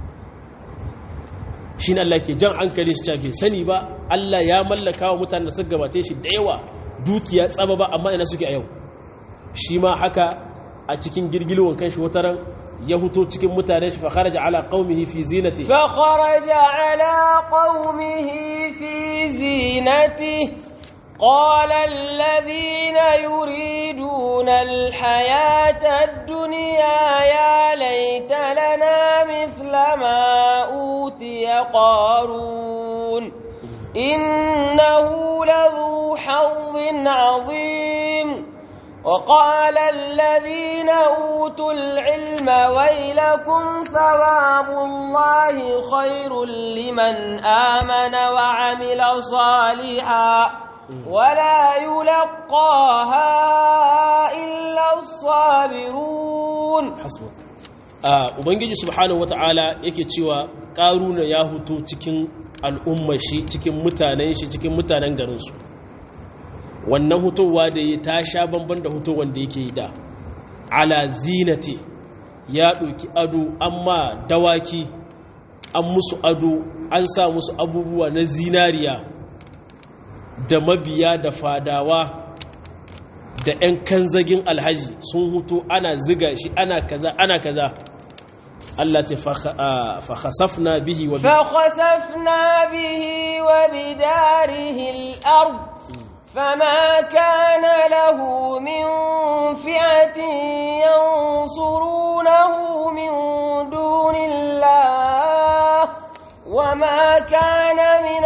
shi ne Allah ke jan hankali shi cafe sani ba Allah ya mallaka wa mutane da suka gabate shi da yawa dukiya tsaba ba amma ina suke a yau shi ma haka a cikin girgilwan kan shi wataran ya huto cikin mutane shi fakharaja ala qaumihi fi zinati fakharaja ala qaumihi fi zinati qala alladhina yuriduna alhayata ad-dunya ya laita lana mithla ma utiya qarun innahu ladhu hawwin 'azim وقال الذين أوتوا العلم ويلكم ثواب الله خير لمن آمن وعمل صالحا ولا يلقاها إلا الصابرون hasbuk a ubangiji subhanahu wata'ala yake cewa karuna ya huto cikin al'ummar shi cikin mutanen shi cikin mutanen garin su wannan hutowa da ya ta sha bamban da hutowar da yake yi da ala zinati ya ɗauki ado amma dawaki an musu ado an sa musu abubuwa na zinariya da mabiya da fadawa da 'yan kanzagin alhaji sun hutu ana ziga shi ana kaza ana kaza Allah ce fakhasafna bihi wa فخسفنا به وبداره الأرض فما كان له من فئة ينصرونه من دون الله وما كان من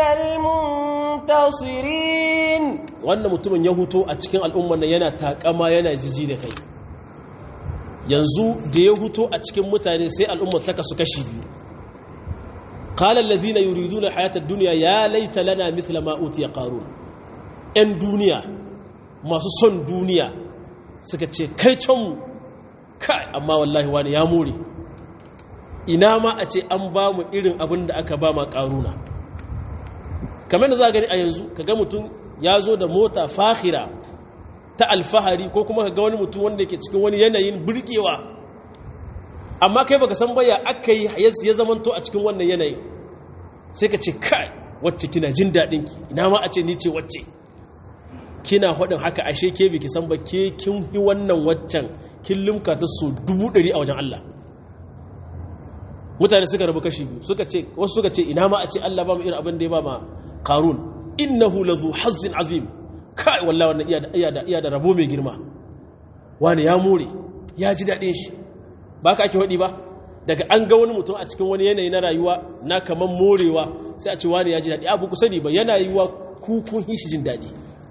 المنتصرين wannan mutumin ya huto a cikin al'ummar nan yana takama yana jiji da kai yanzu da ya huto a cikin mutane sai al'ummar ta kasu kashi biyu qala alladhina yuriduna hayata ad-dunya ya laita lana mithla ma utiya qarun yan duniya masu son duniya suka ce kai can mu kai amma wallahi wani ya more ina ma a ce an ba mu irin abin da aka ba ma qaruna kamar da za a gani a yanzu kaga mutum ya zo da mota fahira ta alfahari ko kuma ka ga wani mutum wanda ke cikin wani yanayin burgewa amma kai baka san baya aka yi ya zamanto a cikin wannan yanayin sai ka ce kai wacce kina jin daɗin ki ina ma a ce ni ce wacce kina haɗin haka ashe ke biki san ba ke kin yi wannan waccan kin limka ta so dubu ɗari a wajen Allah mutane suka rabu kashi biyu suka ce wasu suka ce ina ma a ce Allah ba mu irin abin da ya ba ma qarun innahu lazu hazzin azim kai wallahi wannan iya da iya da iya da rabo mai girma wani ya more ya ji dadin shi ba ka ake wadi ba daga an ga wani mutum a cikin wani yanayi na rayuwa na kaman morewa sai a ce wani ya ji dadi abu ku sani ba yana yiwa ku kun shi jin dadi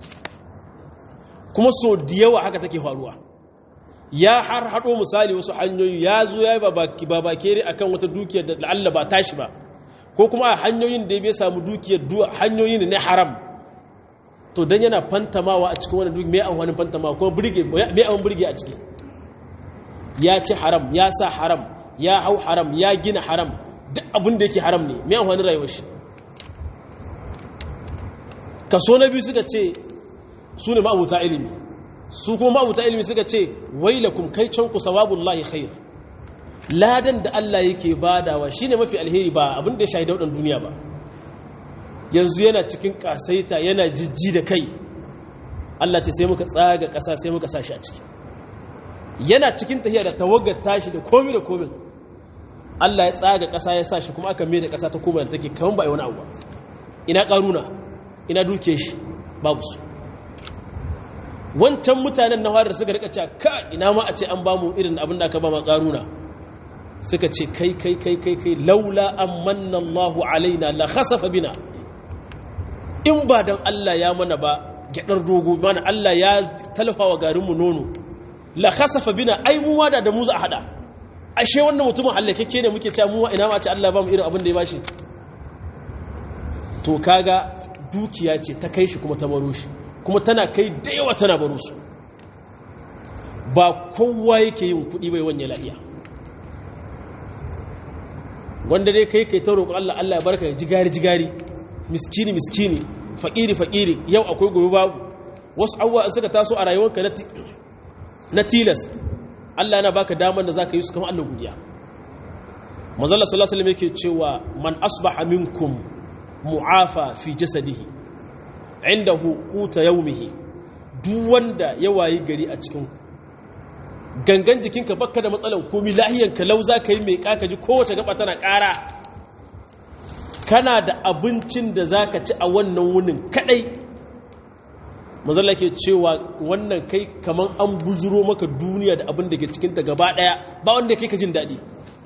kuma so da yawa haka take faruwa ya har hado misali wasu hanyoyi ya zo ya yi babakere akan wata dukiyar da Allah ba tashi ba ko kuma a hanyoyin da bai samu dukiyar hanyoyin ne haram to dan yana fantamawa a cikin wani duki mai amfanin fantamawa ko burge mai an burge a ciki ya ci haram ya sa haram ya hau haram ya gina haram duk abin da yake haram ne mai amfanin rayuwar shi kaso na biyu suka ce su ne ma'abuta ilimi su kuma ma'abuta ilimi suka ce wailakum kai can ku sawabullahi khair ladan da Allah yake badawa shine mafi alheri ba abin da ya shahida wadan duniya ba yanzu yana cikin kasaita yana jijji da kai Allah ce sai muka tsaga ƙasa sai muka sashi a ciki yana cikin tahiya da tawagar tashi da komi da komin Allah ya tsaga ƙasa ya sashi kuma aka mai da ƙasa ta koma da take kaman ba wani abu ina ƙaruna ina duke shi babu su wancan mutanen na da suka rika cewa ka ina ma a ce an bamu irin abin da aka ba ma ƙaruna suka ce kai kai kai kai kai laula an manna Allahu alaina la khasafa bina in ba dan Allah ya mana ba gyadar dogo mana Allah ya talfa wa garin mu nono la khasafa bina ai mu wada da mu za a hada ashe wannan mutumin hallakeke ne muke cewa mu ina ma ce Allah ba mu irin abin da ya bashi to kaga dukiya ce ta kai shi kuma ta baro shi kuma tana kai da yawa tana baro su ba kowa yake yin kuɗi bai wanye lafiya wanda dai kai kai ta roƙon Allah Allah ya barka jigari jigari miskini miskini faƙiri faƙiri yau akwai gobe babu wasu abubuwa suka taso a rayuwarka na tilas Allah yana baka damar da zaka yi su kamar Allah godiya manzalla sallallahu alaihi wasallam yake cewa man asbaha minkum mu'afa fi jasadihi indahu quta yawmihi duk wanda ya wayi gari a cikin gangan jikinka bakka da matsalan komi lahiyanka lau za ka yi mai kaka ji kowace gaba tana ƙara kana da abincin da za ka ci a wannan wunin kadai mazalla ke cewa wannan kai kamar an bujuro maka duniya da abin da ke cikinta gaba ɗaya ba wanda kai ka jin daɗi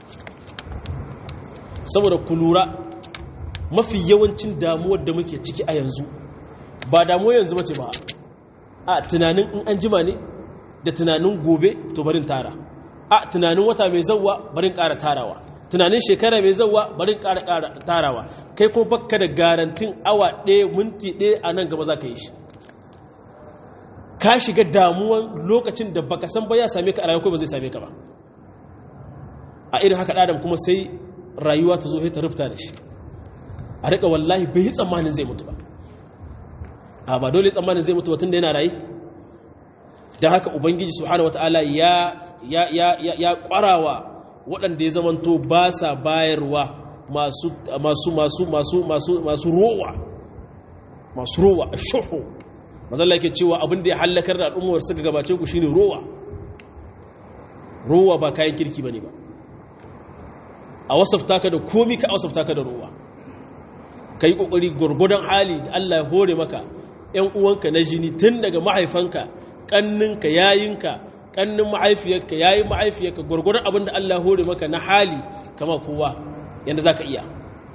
saboda ku lura mafi yawancin damuwar da muke ciki a yanzu ba damuwar yanzu mace ba a tunanin in an jima ne da tunanin gobe to barin tara a tunanin wata mai zauwa barin ƙara tarawa tunanin shekara mai zauwa barin ƙara ƙara tarawa kai ko bakka da garantin awa ɗaya minti ɗaya a nan gaba za ka yi shi ka shiga damuwan lokacin da baka san ba ya same ka a rayuwa ko ba zai same ka ba a irin haka ɗadan kuma sai rayuwa ta zo ta rufta da shi a riƙa wallahi bai yi tsammanin zai mutu ba a ba dole tsammanin zai mutu ba tun da yana rayu don haka ubangiji subhanahu wataala ya ya ya ya kwarawa waɗanda ya zamanto ba sa bayarwa masu masu masu masu masu masu rowa masu rowa ashuhu mazalla yake cewa abin da ya halakar da al'ummar suka gabace ku shine rowa rowa ba kayan kirki bane ba a wasafta ka da komi ka wasafta ka da rowa kai kokari gurgudan hali da Allah ya hore maka ƴan uwanka na jini tun daga mahaifanka kanninka yayinka kannin mahaifiyarka yayin mahaifiyarka gurgudan abin da Allah ya hore maka na hali kama kowa yanda zaka iya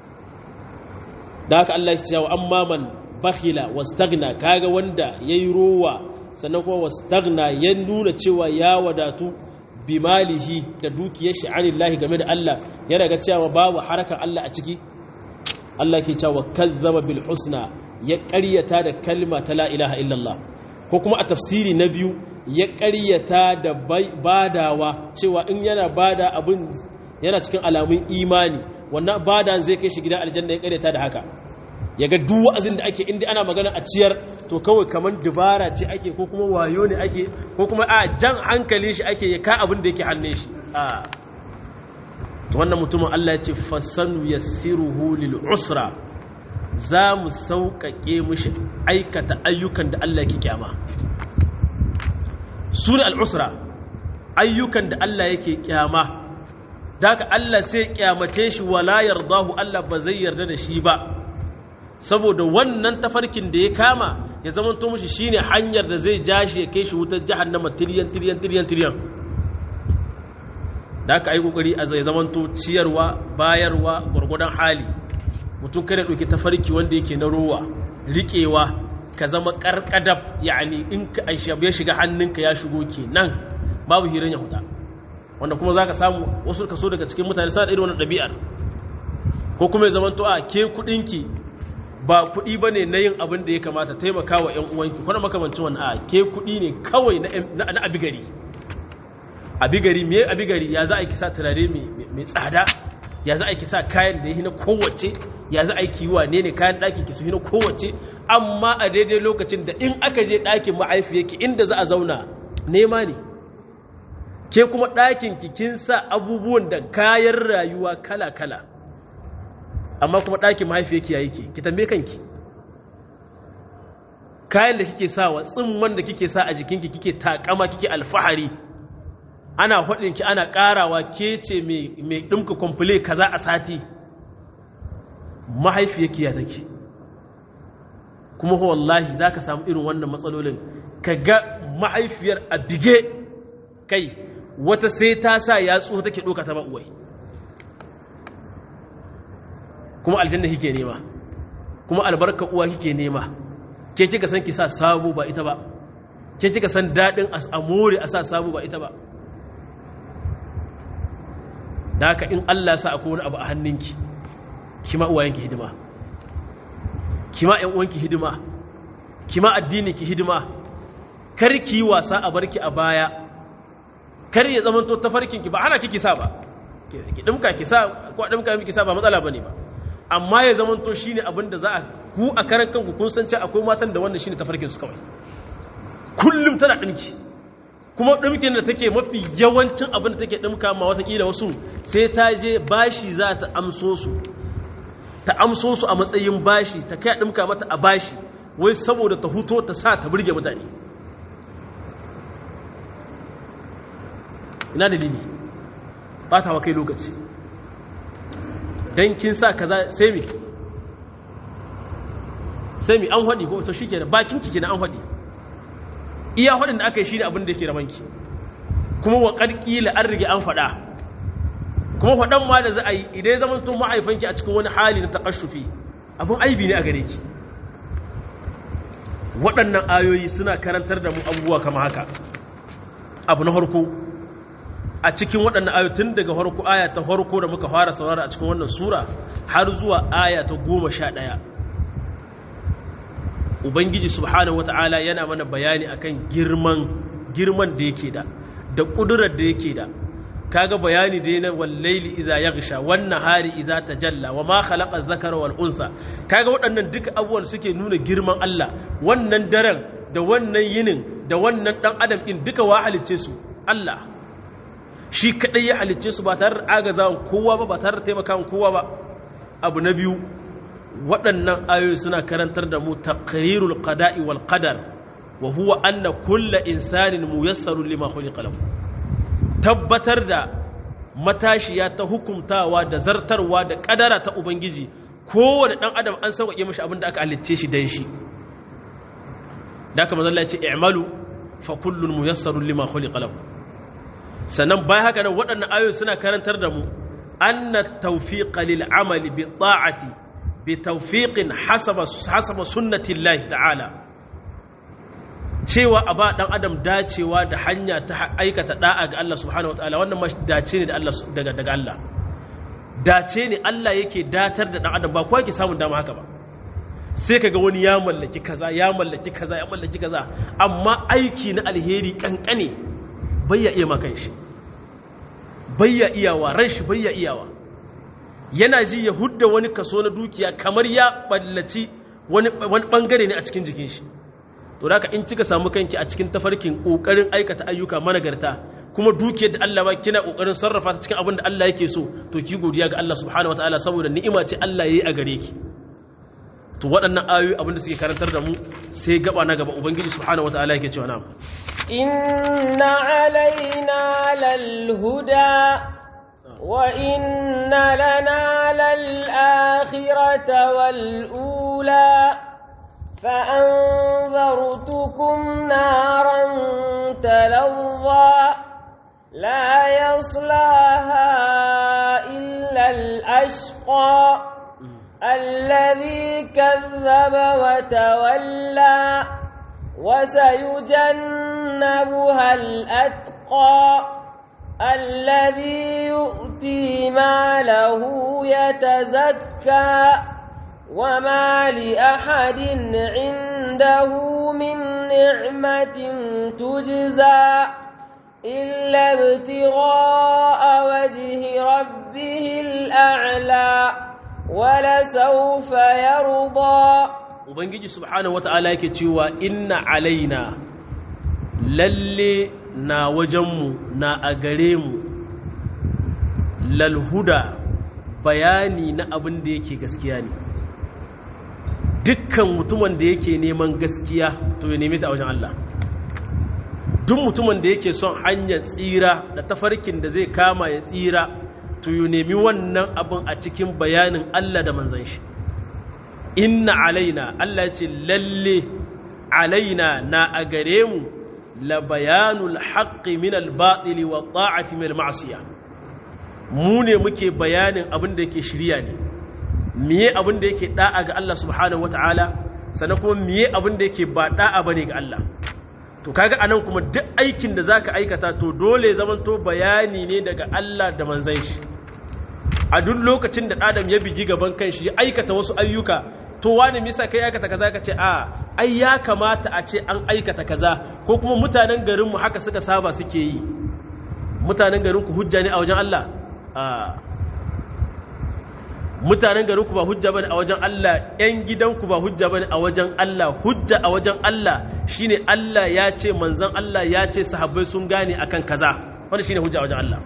da haka Allah ya ce wa amma man bakhila wastagna kaga wanda yayi rowa sannan kuma wastagna ya nuna cewa ya wadatu bimalihi da dukiyar shi anillahi game da Allah ya daga cewa babu harakar Allah a ciki Allah ke cewa kazzaba bil husna ya ƙaryata da kalma ta la ilaha illallah ko kuma a tafsiri na biyu ya ƙaryata da badawa cewa in yana bada abin yana cikin alamun imani wannan bada zai kai shi gidan aljanna ya ƙaryata da haka ya ga duk wa'azin da ake inda ana magana a ciyar to kawai kamar dubara ce ake ko kuma wayo ne ake ko kuma a jan hankali shi ake ya ka abin da yake hannun shi a to wannan mutumin Allah ya ce fasanu yassiruhu lil usra za mu sauƙaƙe mishi aikata ayyukan da Allah yake kyama su ne al'usra ayyukan da Allah yake kyama da haka Allah sai kyamace shi wala yardahu Allah ba zai yarda da shi ba saboda wannan tafarkin da ya kama ya zama to mushi shine hanyar da zai jashi ya kai shi wutar jahannama tiryan tiryan tiryan tiryan da aka yi kokari a zai zama to ciyarwa bayarwa gwargwadon hali mutum kada dauki tafarki wanda yake na rowa riƙewa ka zama karkadab yani in ka ya shiga hannunka ya shigo kenan babu hirin ya huta wanda kuma zaka samu wasu kaso daga cikin mutane suna da irin wannan ɗabi'ar ko kuma ya zama to a ke kuɗinki ba kuɗi ba ne na yin abin da ya kamata taimaka wa ‘yan uwanki kwanan makamancin wani a ke kuɗi ne kawai na abigari abigari me abigari ya za a yi kisa turare mai tsada ya za a yi kisa kayan da ya na kowace ya za a yi kiwa ne ne kayan ɗaki ki su na kowace amma a daidai lokacin da in aka je ɗakin ma'aifiyarki inda za a zauna nema ne ke kuma ɗakin ki kin sa abubuwan da kayan rayuwa kala-kala amma kuma ɗakin mahaifiyarki ya yi ke ki tambaye kanki kayan da kike sawa tsimman da kike sa a jikinki kike takama kike alfahari ana ki ana ƙarawa ke ce mai ɗumka kwamfule kaza a sati mahaifiyarki ya take kuma wallahi za ka samu irin wannan matsalolin ka ga mahaifiyar a bige kai wata sai ta sa yatsu take ɗoka ta ba'uwai kuma aljanna kike nema kuma albarka uwa kike nema ke kika san ki sa sabo ba ita ba ke kika san dadin amore a sa sabo ba ita ba da haka in Allah ya sa akwai wani abu a hannunki kima uwayenki hidima kima ƴan uwanki hidima kima addini ki hidima kar ki wasa a barki a baya kar ya zamanto tafarkin ki ba ana kiki sa ba ki dimka ki sa ko dimka miki sa ba matsala bane ba amma ya zama to shine abin da za a ku a karan kanku kun san cewa akwai matan da wannan shine tafarkin su kawai kullum tana dinki kuma dinkin da take mafi yawancin abin da take dinka ma wata kila wasu sai ta je bashi za ta amso su ta amso su a matsayin bashi ta kai dinka mata a bashi wai saboda ta huto ta sa ta burge mutane ina dalili ba ta wa kai lokaci don kin sa kaza sai mi sai mi an haɗi ko to shi ke da bakin kiki na an haɗi iya haɗin da aka yi shi ne abin da ke ramanki kuma wa ƙarƙila an rige an faɗa kuma faɗan ma da za a yi idan ya zama tun ma'aifanki a cikin wani hali na taƙashufi abin aibi ne a gare ki waɗannan ayoyi suna karantar da mu abubuwa kama haka abu na harko a cikin waɗannan ayatun daga harko aya ta harko da muka fara saurara a cikin wannan sura har zuwa aya ta goma sha ɗaya ubangiji subhanahu wata'ala yana mana bayani akan girman girman da yake da da ƙudurar da yake da kaga bayani da yana wallaili iza yaghsha wan nahari iza tajalla wa ma khalaqa dhakara wal unsa kaga waɗannan duka abubuwan suke nuna girman Allah wannan daren da wannan yinin da wannan dan adam din duka wa halicce su Allah shi kadai ya halicce su ba tare da agazawan kowa ba ba tare da taimakawan kowa ba abu na biyu waɗannan ayoyi suna karantar da mu taqrirul qada'i wal qadar wa huwa anna kullu insanin muyassarun lima khuliqa lahu tabbatar da matashiya ta hukumtawa da zartarwa da kadara ta ubangiji kowane dan adam an sauƙaƙe mashi abin da aka halicce shi dan shi da aka manzon Allah ya ce i'malu fa kullun muyassarun lima khuliqa lahu sannan bayan haka nan waɗannan ayoyi suna karantar da mu anna tawfiqa lil amali bi ta'ati bi tawfiqin hasaba hasaba sunnati Allah ta'ala cewa a ba ɗan adam dacewa da hanya ta aikata ɗa'a ga Allah subhanahu wataala wannan ma dace ne da Allah daga daga Allah dace ne Allah yake datar da ɗan adam ba kowa yake samun dama haka ba sai kaga wani ya mallaki kaza ya mallaki kaza ya mallaki kaza amma aiki na alheri kankane bayya iya makan shi bayya iyawa ran shi bayya iyawa yana ji ya hudda wani kaso na dukiya kamar ya ballaci wani bangare ne a cikin jikin shi to da in kika samu kanki a cikin tafarkin kokarin aikata ayyuka managarta kuma dukiyar da Allah ba kina kokarin sarrafa ta cikin abin da Allah yake so to ki godiya ga Allah subhanahu wataala saboda ni'ima ce Allah yayi a gare ki to waɗannan ayoyi abin da suke karantar da mu sai gaba na gaba ubangiji subhanahu wataala yake cewa na'am inna alaina lal huda wa inna lana lal akhirata wal ula فأنذرتكم نارا تلظى لا يصلاها إلا الأشقى الذي كذب وتولى وسيجنبها الأتقى الذي يؤتي ماله يتزكى وما لأحد عنده من نعمة تجزى إلا ابتغاء وجه ربه الأعلى ولسوف يرضى ubangiji subhanahu wata'ala yake cewa inna alaina lalle na wajenmu na a gare mu lalhuda bayani na abin da yake gaskiya ne dukkan mutumin da yake neman gaskiya to ya nemi ta a wajen Allah duk mutumin da yake son hanyar tsira da tafarkin da zai kama ya tsira to ya nemi wannan abin a cikin bayanin Allah da manzan shi inna alaina Allah ya ce lalle alaina na a gare mu la bayanul haqqi min al-batili wa ta'ati min al-ma'siyah mu ne muke bayanin abin da yake shirya ne miye abin da yake da'a ga Allah subhanahu wata'ala sannan kuma miye abin da yake ba da'a bane ga Allah to kaga anan kuma duk aikin da zaka aikata to dole zaman to bayani ne daga Allah da manzon shi a duk lokacin da adam ya bigi gaban kanshi ya aikata wasu ayyuka to wani misa kai aikata kaza ka ce a ai ya kamata a ce an aikata kaza ko kuma mutanen garin mu haka suka saba suke yi mutanen garin ku hujja ne a wajen Allah a mutanen garinku ba hujja bane a wajen Allah ƴan gidanku ba hujja bane a wajen Allah hujja a wajen Allah shine Allah ya ce manzon Allah ya ce sahabbai sun gane akan kaza wannan shine hujja a wajen Allah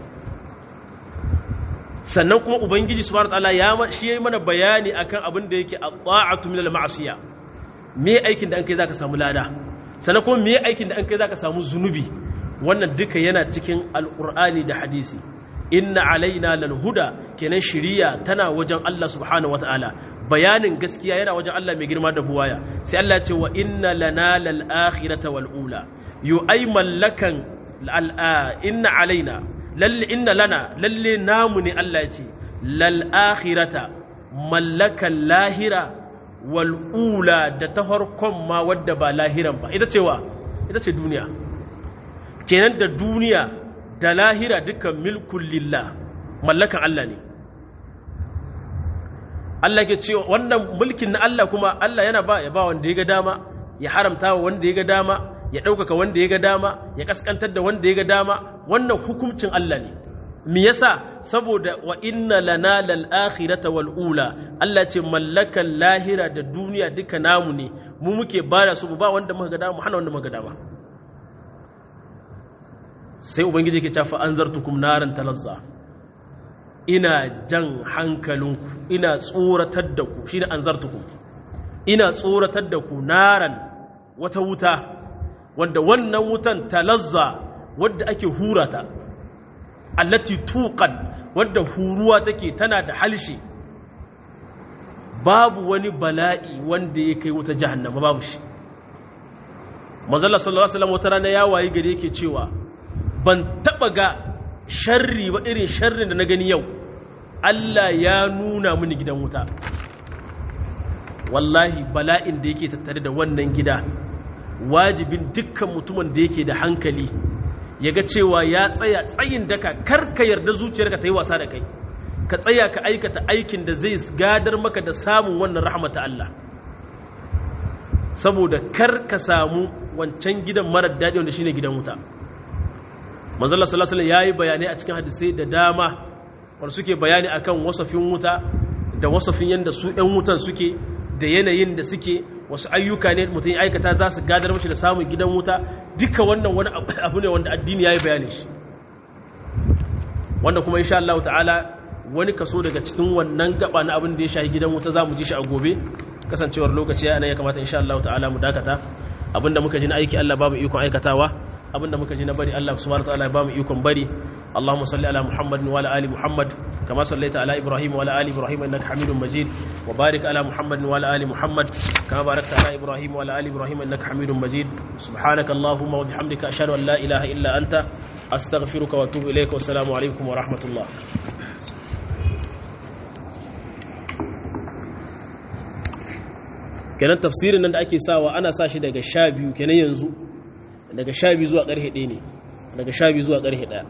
sannan kuma ubangiji subhanahu wataala ya shi yayi mana bayani akan abin da yake at-ta'atu min al-ma'siyah me aikin da an kai zaka samu lada sannan kuma me aikin da an kai zaka samu zunubi wannan duka yana cikin alqur'ani da hadisi inna alaina lal huda kenan shiriya tana wajen Allah subhanahu wataala bayanin gaskiya yana wajen Allah mai girma da buwaya sai Allah ya ce wa inna lana lal akhirata wal ula yu ay mallakan inna alaina lalle inna lana lalle namu ne Allah ya ce lal akhirata mallakan lahira wal ula da ta farkon ma wadda ba lahiran ba ita ce wa ita ce duniya kenan da duniya da lahira dukkan milkun lillah mallakan Allah ne Allah ke cewa wannan mulkin na Allah kuma Allah yana ba ya ba wanda ya ga dama ya haramta wa wanda ya ga dama ya ɗaukaka wanda ya ga dama ya kaskantar da wanda ya ga dama wannan hukuncin Allah ne me yasa saboda wa inna lana lal akhirata wal ula Allah ce mallakan lahira da duniya duka namu ne mu muke bada su ba wanda muka ga dama mu hana wanda muka ga dama sai ubangiji yake cewa fa anzartukum naran talazza ina jan hankalinku ina tsoratar da ku shine anzartukum ina tsoratar da ku naran wata wuta wanda wannan wutan talazza wadda ake hurata allati tuqan wadda huruwa take tana da halshi babu wani bala'i wanda ya kai wuta jahannama babu shi manzala sallallahu alaihi wasallam wata rana ya wayi gari yake cewa ban taba ga sharri ba irin sharrin da na gani yau Allah ya nuna mini gidan wuta wallahi bala'in da yake tattare da wannan gida wajibin dukkan mutumin da yake da hankali ya ga cewa ya tsaya tsayin daka kar ka yarda zuciyarka ta yi wasa da kai ka tsaya ka aikata aikin da zai gadar maka da samun wannan rahmata Allah saboda kar ka samu wancan gidan marar daɗi wanda shine gidan wuta manzala sallallahu alaihi yayi bayanai a cikin hadisai da dama wanda suke bayani akan wasafin wuta da wasafin yanda su ɗan wutan suke da yanayin da suke wasu ayyuka ne mutum ya aikata za su gadar mashi da samun gidan wuta duka wannan wani abu ne wanda addini ya yi bayani shi wanda kuma insha Allah ta'ala wani kaso daga cikin wannan gaba na abin da ya shahi gidan wuta za mu ji shi a gobe kasancewar lokaci ya ya kamata insha Allah ta'ala mu dakata abinda muka ji na aiki Allah babu ikon aikatawa abinda muka ji na bari Allah subhanahu wa ta'ala ya bamu ikon bari اللهم صل على محمد وعلى ال محمد كما صليت على ابراهيم وعلى ال ابراهيم انك حميد مجيد وبارك على محمد وعلى ال محمد كما باركت على ابراهيم وعلى ال ابراهيم انك حميد مجيد سبحانك اللهم وبحمدك اشهد ان لا اله الا انت استغفرك واتوب اليك والسلام عليكم ورحمه الله kenan tafsirin nan da ake sawa ana sa shi daga sha biyu kenan yanzu daga sha biyu zuwa ƙarfe ɗaya ne daga sha biyu zuwa ƙarfe ɗaya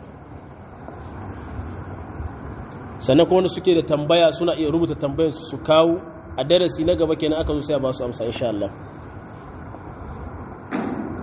sannan kuma wanda suke da tambaya suna iya rubuta tambayar su kawo a darasi na gaba kenan aka zo sai ba su amsa insha Allah